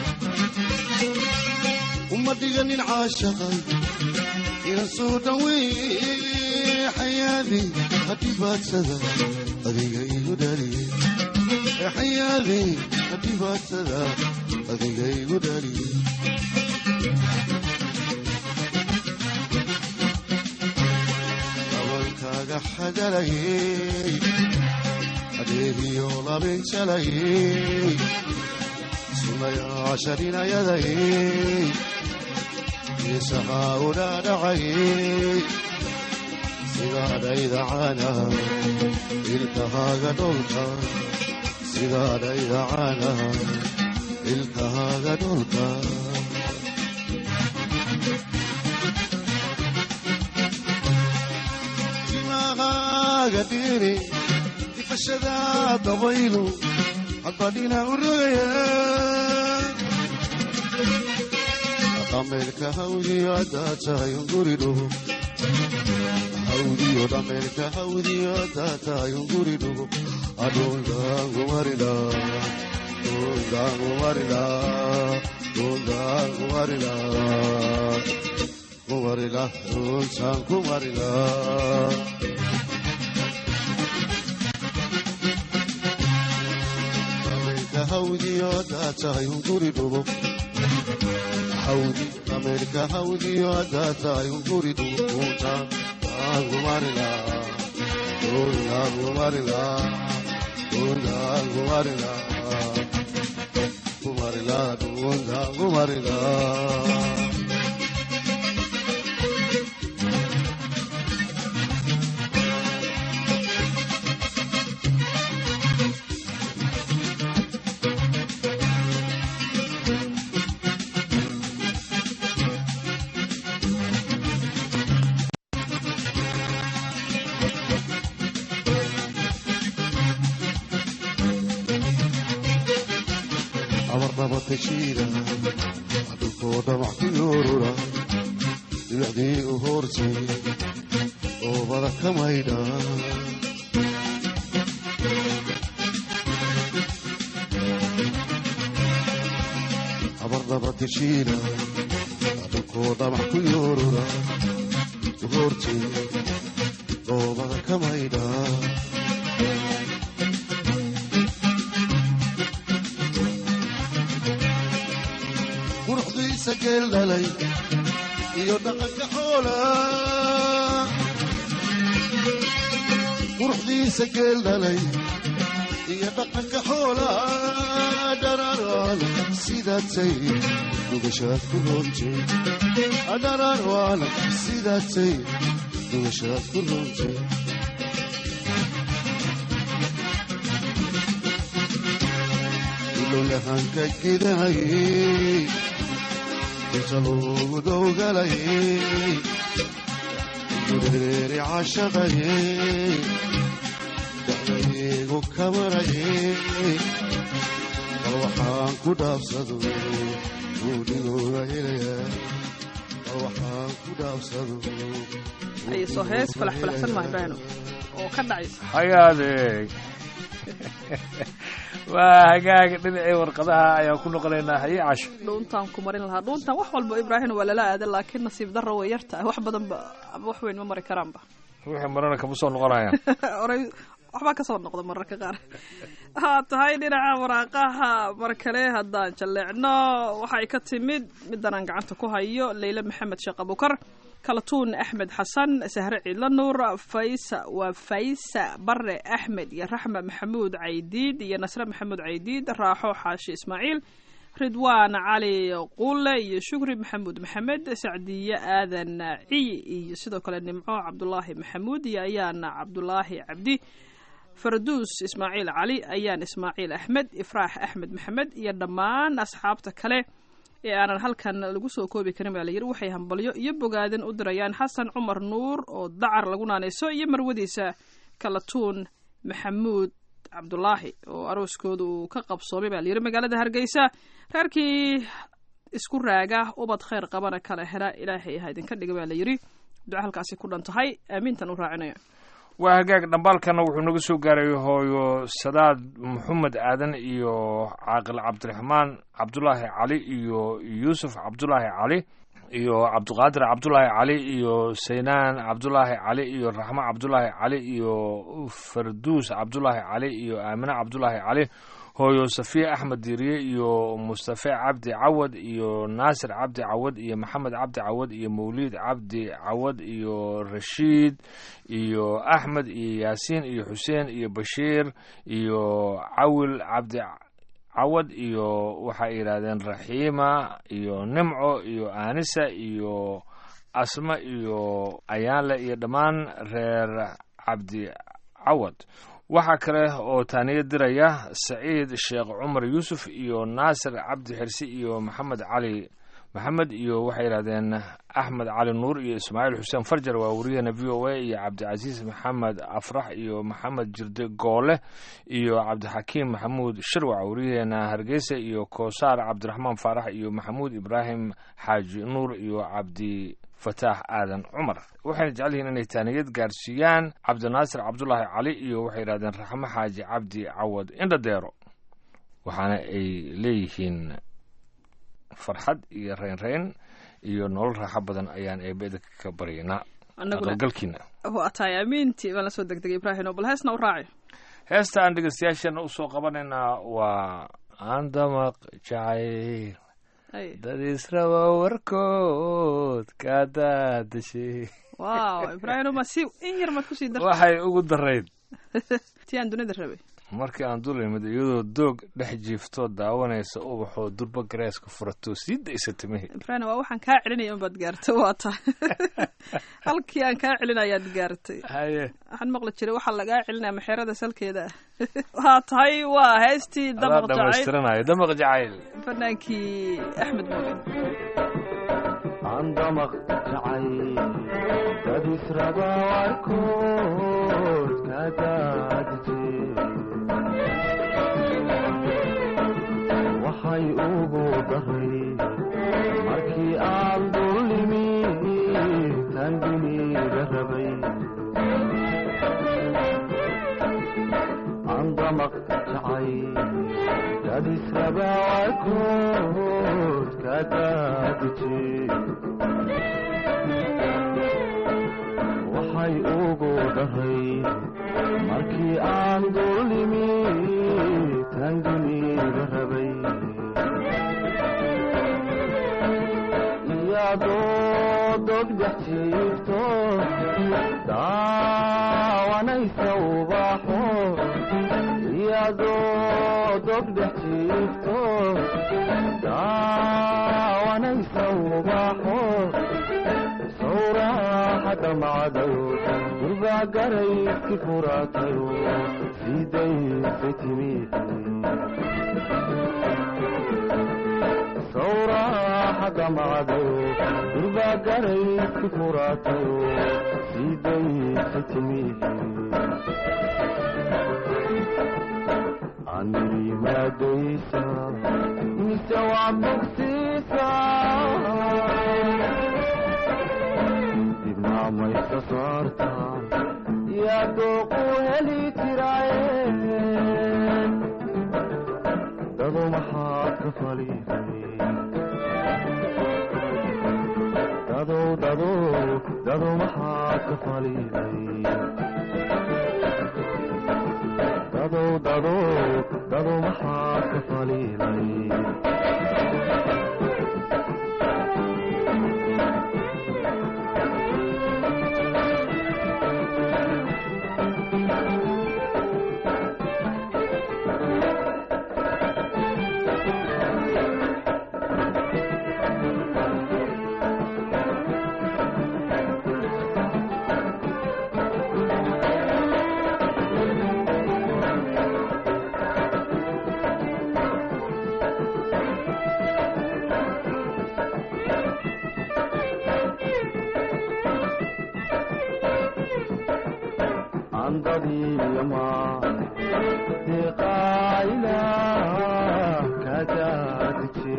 uma dhiganin caashaqa inan soo dhaweeye xayaadi hadhibaadsada adiga igu dhaliye xayaadi hadhibaadsada adiga igu dhaliye dabalkaaga xadalayey adeegiyo labinjalayey sunayaasharinayadayey geesahaa udhaadhacayey sidaadhayda caana ilkahaaga dholka sidaadhayda caana ilkahaaga dholka dimaqaaga dhiri difashada dabaylu hadbadhina u rogaya dhameelka hawdiyo haddaad tahay unguridhugo hawdiyo dhameelka hawdiyo haddaad tahay unguridhugo adhundaangumarida dhundaangumarida dhundaangumarida kumarila dhuntaan kumarila dhameelka hawdiyo haddaad tahay unguridhugo hawdi dhameelka hawdiyo haddaad tahay unguridhugo dhuntaan kumarila dhuntaan kumarila dhuntaan kumarila kumarila dhuntaan kumarila abarnabatashiida dhulkoo dhamac ku yoorura dhibacdii u hoortay oobada ka maydha abarnabatashiida dhulkoo dhamac ku yoorura u hoortay oobada ka maydha quruxdiisa geel dhalay iyo dhaqanka xoola quruxdiisa geel dhalay iyo dhaqanka xoola adhararwaana sidaatay dhugashaad ku roontay adhararwaana sidaatay dhugashaad ku roontay ilolahanka gidahayey inta loogu dowgalayey gureeri cashaqayey dacdaygu kamarayey bal waxaan ku dhaafsado guudhigooda helayaa bal waxaan ku dhaafsado ayay soo hees falax falaxsan maa ibraahino oo ka dhacaysa hayaadee waa hagaag dhinacii warqadaha ayaan ku noqonaynaa haye casho dhuuntaan ku marin lahaa dhuuntaan wax walba ibraahino waa lala aada laakiin nasiib darro way yarta wax badanba ama wax weyn ma mari karaanba wixii marana kama soo noqonayaan oray waxbaa kasoo noqda mararka qaar haa tahay dhinaca waraaqaha mar kale haddaan jalleecno waxay ka timid middan aan gacanta ku hayo leyle maxamed sheekh abukar kalatuun axmed xasan sahre ciidla nuur faysa waa faysa bare axmed iyo raxma maxamuud caydiid iyo nasre maxamuud caydiid raaxo xaashi ismaaciil ridwaan cali quule iyo shukri maxamuud maxamed sacdiye aadan ciy iyo sidoo kale nimco cabdulaahi maxamuud iyo ayaana cabdulaahi cabdi farduus ismaaciil cali ayaan ismaaciil axmed ifraax axmed maxamed iyo dhammaan asxaabta kale ee aanan halkan lagu soo koobi karin baa layidhi waxay hambalyo iyo bogaadin u dirayaan xasan cumar nuur oo dacar lagu naanayso iyo marwadiisa kalatuun maxamuud cabdulaahi oo arooskooda uu ka qabsoomay baa layidhi magaalada hargeysa reerkii isku raaga ubad khayr qabana kala hela ilaahay ha idinka dhiga baa layidhi duco halkaasi ku dhan tahay aamiintan u raacinaya waa hagaag dhambaalkana wuxuu naga soo gaaray hooyo sadaad maxamed aadan iyo caaqil cabdiraxmaan cabdulaahi cali iyo yuusuf cabdulaahi cali iyo cabdiqaadir cabdulaahi cali iyo saynaan cabdulaahi cali iyo raxmo cabdulaahi cali iyo farduus cabdulaahi cali iyo aamine cabdulaahi cali hooyo safiya axmed diiriye iyo mustafe cabdi cawad iyo naasir cabdi cawad iyo maxamed cabdi cawad iyo mawliid cabdi cawad iyo rashiid iyo axmed iyo yaasiin iyo xuseen iyo bashiir iyo cawil cabdi cawad iyo waxay yidhaahdeen raxiima iyo nimco iyo aanisa iyo asma iyo ayaanle iyo dhammaan reer cabdi cawad waxaa kale oo taaniyo diraya saciid sheekh cumar yuusuf iyo naasir cabdi xirsi iyo maxamed cali maxamed iyo waxay yidhahdeen axmed cali nuur iyo ismaaciil xuseen farjar waa wariyahena v o a iyo cabdicasiis maxamed afrax iyo maxamed jirde goole iyo cabdixakiim maxamuud shirwac wariyaheena hargeysa iyo koosaar cabdiraxmaan faarax iyo maxamuud ibraahim xaaji nuur iyo cabdi fataax aadan cumar waxayna jecel yihiin inay taaniyad gaarsiiyaan cabdinaasir cabdulaahi cali iyo waxay yidhahdeen raxmo xaaji cabdi cawad indhadeero waxaana ay leeyihiin farxad iyo reynreyn iyo nolol raaxo badan ayaan eebeda ka baryaynaa aqalgalkiina waa tahay amiintii baan la soo degdegay ibraahim oo bal heesna u raaci heesta aan dhegeystayaasheena usoo qabanaynaa waa aandamaq jacayl dad israba warkood kaa daadashay wow ibraahim ma si in yar maad kusii dartay waxay ugu darayd tii aan dunida rabay markii aan dul imid iyadoo doog dhex jiiftoo daawanaysa ubaxoo durba gareeska furato sii daysa timihii ibraahim waa waxaan kaa celinaya unbaad gaartay waa tahay halkii aan kaa celinayaad gaartay haye waxaan maqli jiray waxaa lagaa celinaya maxeerada salkeeda ah waa tahay waa heestii damaq jacayl dhamaystiranayo damaq jacayl fanaankii axmed moogen andamaq jacayl dad israba warkood ka daadije waxay ugu daray markii aan dullimi tanginiga rabay andamaq jacayl dad israba warkood ka daadije waxay ugu daray markii aan dullimi tanginiga rabay iyadoo dog dhex jiifto daawanaysa ubaxo iyadoo dogdhex jiifto daawanaysa ubaxo sawraaxada macdayo durbaa garayski furaatayo siidaysa timi sawraaxada macdayo durbaa garayski furaatayo siidaysa timi anirimaadoysa mise waa bogsiisa dibnaa maysa saarta yaa dooqu heli jiraaye dado maxaad ka faliday dadow dadow dado maxaad ka faliday dadow dadow dado maxaad ka faliilay andadiyama deqaayla kadaadije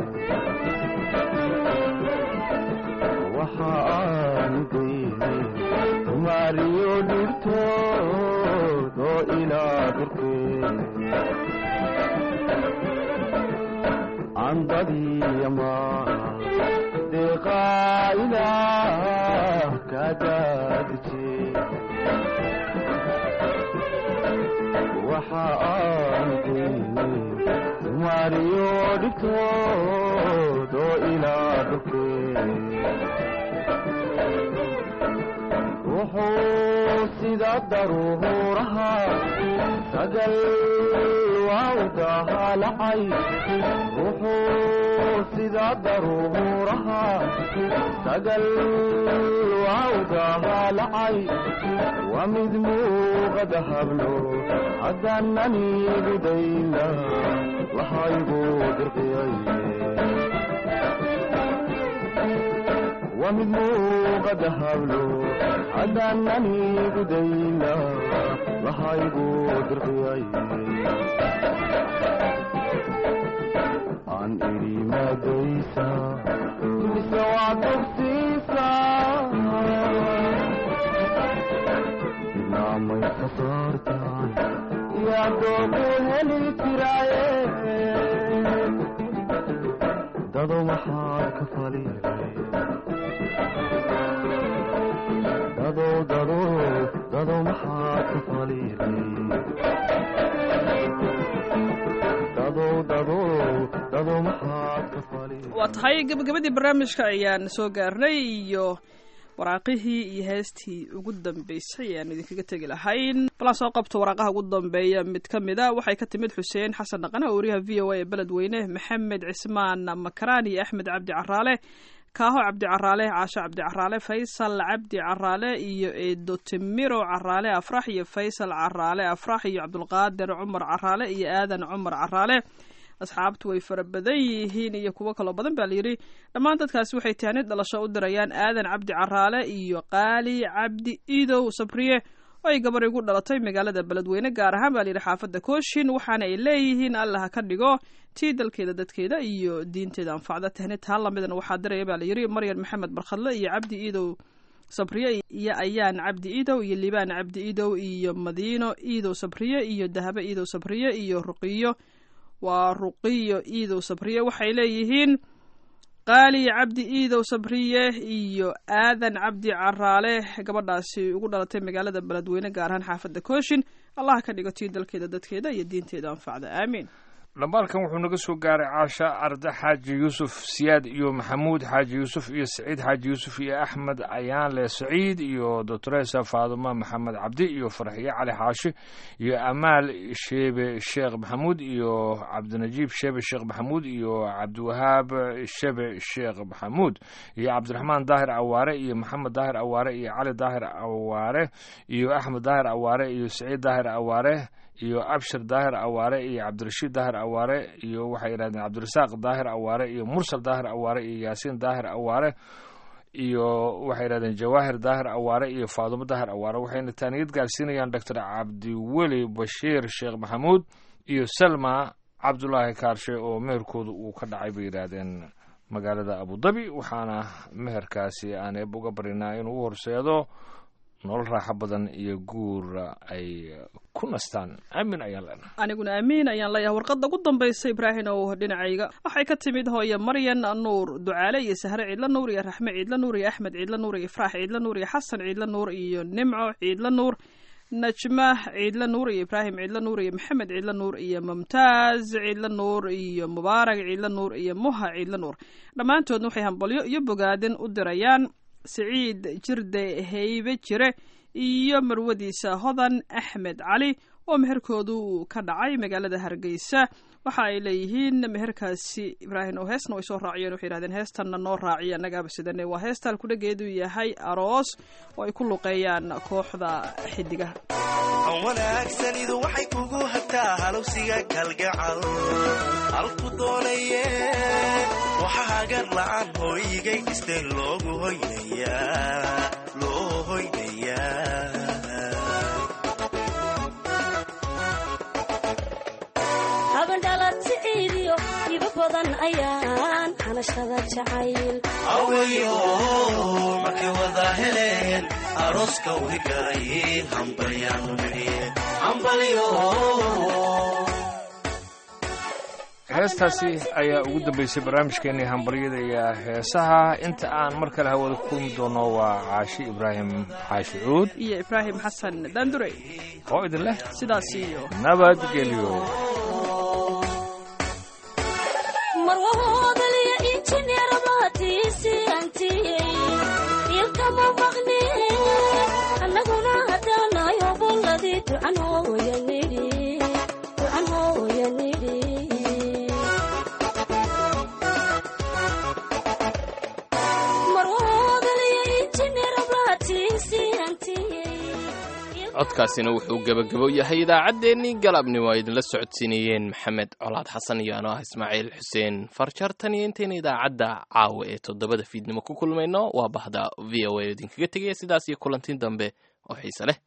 waxa aanu dayne tumaariyo dhirtood oo ilaa durkee andadiyama deqaayla kadaadije waxa aan daynay tumaariyo dhibtood oo ilaa dhulkee wuxuu sida daruuraha sagal waawdaha lacay wuxuu sida daruuraha sagal waawdaha lacay waa mid muuqada hablo haddaananigu dayna waxaygu dirqiyay waa mid muuqada hablo haddaananigu dayna waxaygu dirqiyay aan idhi maadaysa mise waa dugsiisa dibnaamaysa saartaan yaa doogu heli jiraaye dado maxaad ka faliilay dado dado dado maxaad ka faliilay dado dado dado maxaad ka faliilay waa tahay gebagabadii barnaamijka ayaan soo gaarnay iyo waraaqihii iyo heestii ugu dambeysay ayaan idinkaga tegi lahayn balan soo qabto waraaqaha ugu dambeeya mid ka mid a waxay ka timid xuseen xasan dhaqane oo wariyaha v o a ee beledweyne maxamed cismaan makaraan iyo axmed cabdi caraale kaaho cabdi caraale caasho cabdi caraale faysal cabdi caraale iyo eedo timiro caraale afrax iyo faysal caraale afrax iyo cabdulqaadir cumar caraale iyo aadan cumar caraale asxaabtu way fara badan yihiin iyo kuwo kaloo badan baa layidhi dhammaan dadkaasi waxay tahanid dhalasho u dirayaan aadan cabdi caraale iyo qaali cabdi iidow sabriye oo ay gabar igu dhalatay magaalada beledweyne gaar ahaan baa layidhi xaafadda kooshin waxaana ay leeyihiin allah ka dhigo tii dalkeeda dadkeeda iyo diinteeda anfacda tahnid taa lamidan waxaa diraya baa layidhi maryan maxamed barkhadle iyo cabdi iidow sabriye iyo ayaan cabdi iidow iyo libaan cabdi iidow iyo madiino iidow sabriye iyo dahabe iidow sabriye iyo ruqiyo waa ruqiyo iidow sabriye waxay leeyihiin qaali cabdi iidow sabriye iyo aadan cabdi caraale gabadhaasi ugu dhalatay magaalada beledweyne gaar ahaan xaafadda kooshin allah ka dhigo tii dalkeeda dadkeeda iyo diinteeda anfacda aamiin dhambaalkan wuxuu naga soo gaaray caasha arda xaaji yuusuf siyaad iyo maxamuud xaaji yuusuf iyo saciid xaaji yuusuf iyo axmed ayaanle saciid iyo doctoresa faaduma maxamed cabdi iyo farxiye cali xaashi iyo amaal sheebe sheekh maxamuud iyo cabdinajiib sheebe sheekh maxamuud iyo cabdiwahaab shebe sheekh maxamuud iyo cabdiraxmaan daahir awaare iyo maxamed daahir awaare iyo cali daahir awaare iyo axmed daahir awaare iyo saciid daahir awaare iyo abshir daahir awaare iyo cabdirashiid daahir awaare iyo waxay yidhahdeen cabdirasaaq daahir awaare iyo mursal daahir awaare iyo yaasiin daahir awaare iyo waxay yidhahdeen jawaahir daahir awaare iyo faadumo daahir awaare waxayna taaniyad gaarsiinayaan doctor cabdiweli bashiir sheekh maxamuud iyo salma cabdulaahi kaarshe oo meherkooda uu ka dhacay bay yidhaahdeen magaalada abudabi waxaana meherkaasi aan eeb uga barinaa inuu u horseedo nolol raaxo badan iyo guur ay ku nastaan aamin ayaan leenahay aniguna amiin ayaan leeyahay warqadda ugu dambaysa ibraahim ow dhinacayga waxay ka timid hooye maryan nuur ducaale iyo sahre ciidla nuur iyo raxme ciidla nuur iyo axmed ciidla nuur iyo ifraax ciidla nuur iyo xasan ciidla nuur iyo nimco ciidla nuur najma ciidla nuur iyo ibraahim ciidla nuur iyo maxamed ciidla nuur iyo mumtaaz ciidla nuur iyo mubaarak ciidla nuur iyo muha ciidla nuur dhammaantoodna waxay hambalyo iyo bogaadin u dirayaan siciid jirde heybe jire iyo marwadiisa hodan axmed cali oo meherkoodu uu ka dhacay magaalada hargeysa waxa ay leeyihiin meherkaasi ibraahim oo heesna way soo raaciyeen waxay yidhahdeen heestanna noo raaciya annagaaba sidane waa heestaan kudhageedu yahay aroos oo ay ku luqeeyaan kooxda xidigaha wanaagsanidu waxay kugu hagtaa halowsiga kalgacal halku doonaye waxa hagar la'aan hooyigay dhisteen loogu hoynayaa loo hoynayaa habandhalati ciidiyo iba badan ayaan hanashada jacayl awayo markay wada heleen arooska wrigalay hambalyaanu nidhi hambalyo heestaasi ayaa ugu dambeysay barnaamijkeenii hambaryada iyo heesaha inta aan mar kale hawada ku kulmi doono waa caashi ibraahim xaashi cuud iyo ibraahim xasan daandure oo idin leh sidaas iyo nabadgelyo marwahoodaliyo injineer baatiisi antiyey ilkama maqni annaguna haddaanayo bolladii ducan hooya nidhi ducan hooya nidhi marwahoodaliyo injineer baatiisi antiyey codkaasina wuxuu gebagabo yahay idaacaddeenii galabnimo ay idinla socodsiinayeen maxamed colaad xasan iyo anoo ah ismaaciil xuseen farjar tan iyo intayna idaacadda caawa ee toddobada fiidnimo ku kulmayno waa bahda v o a idinkaga tegaya sidaas iyo kulantiin dambe oo xiise leh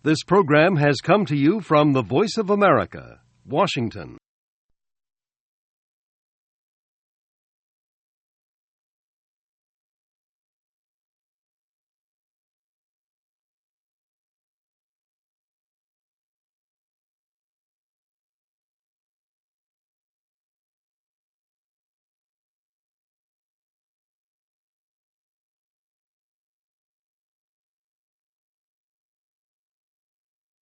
This program has come to you from the Voice of America, Washington.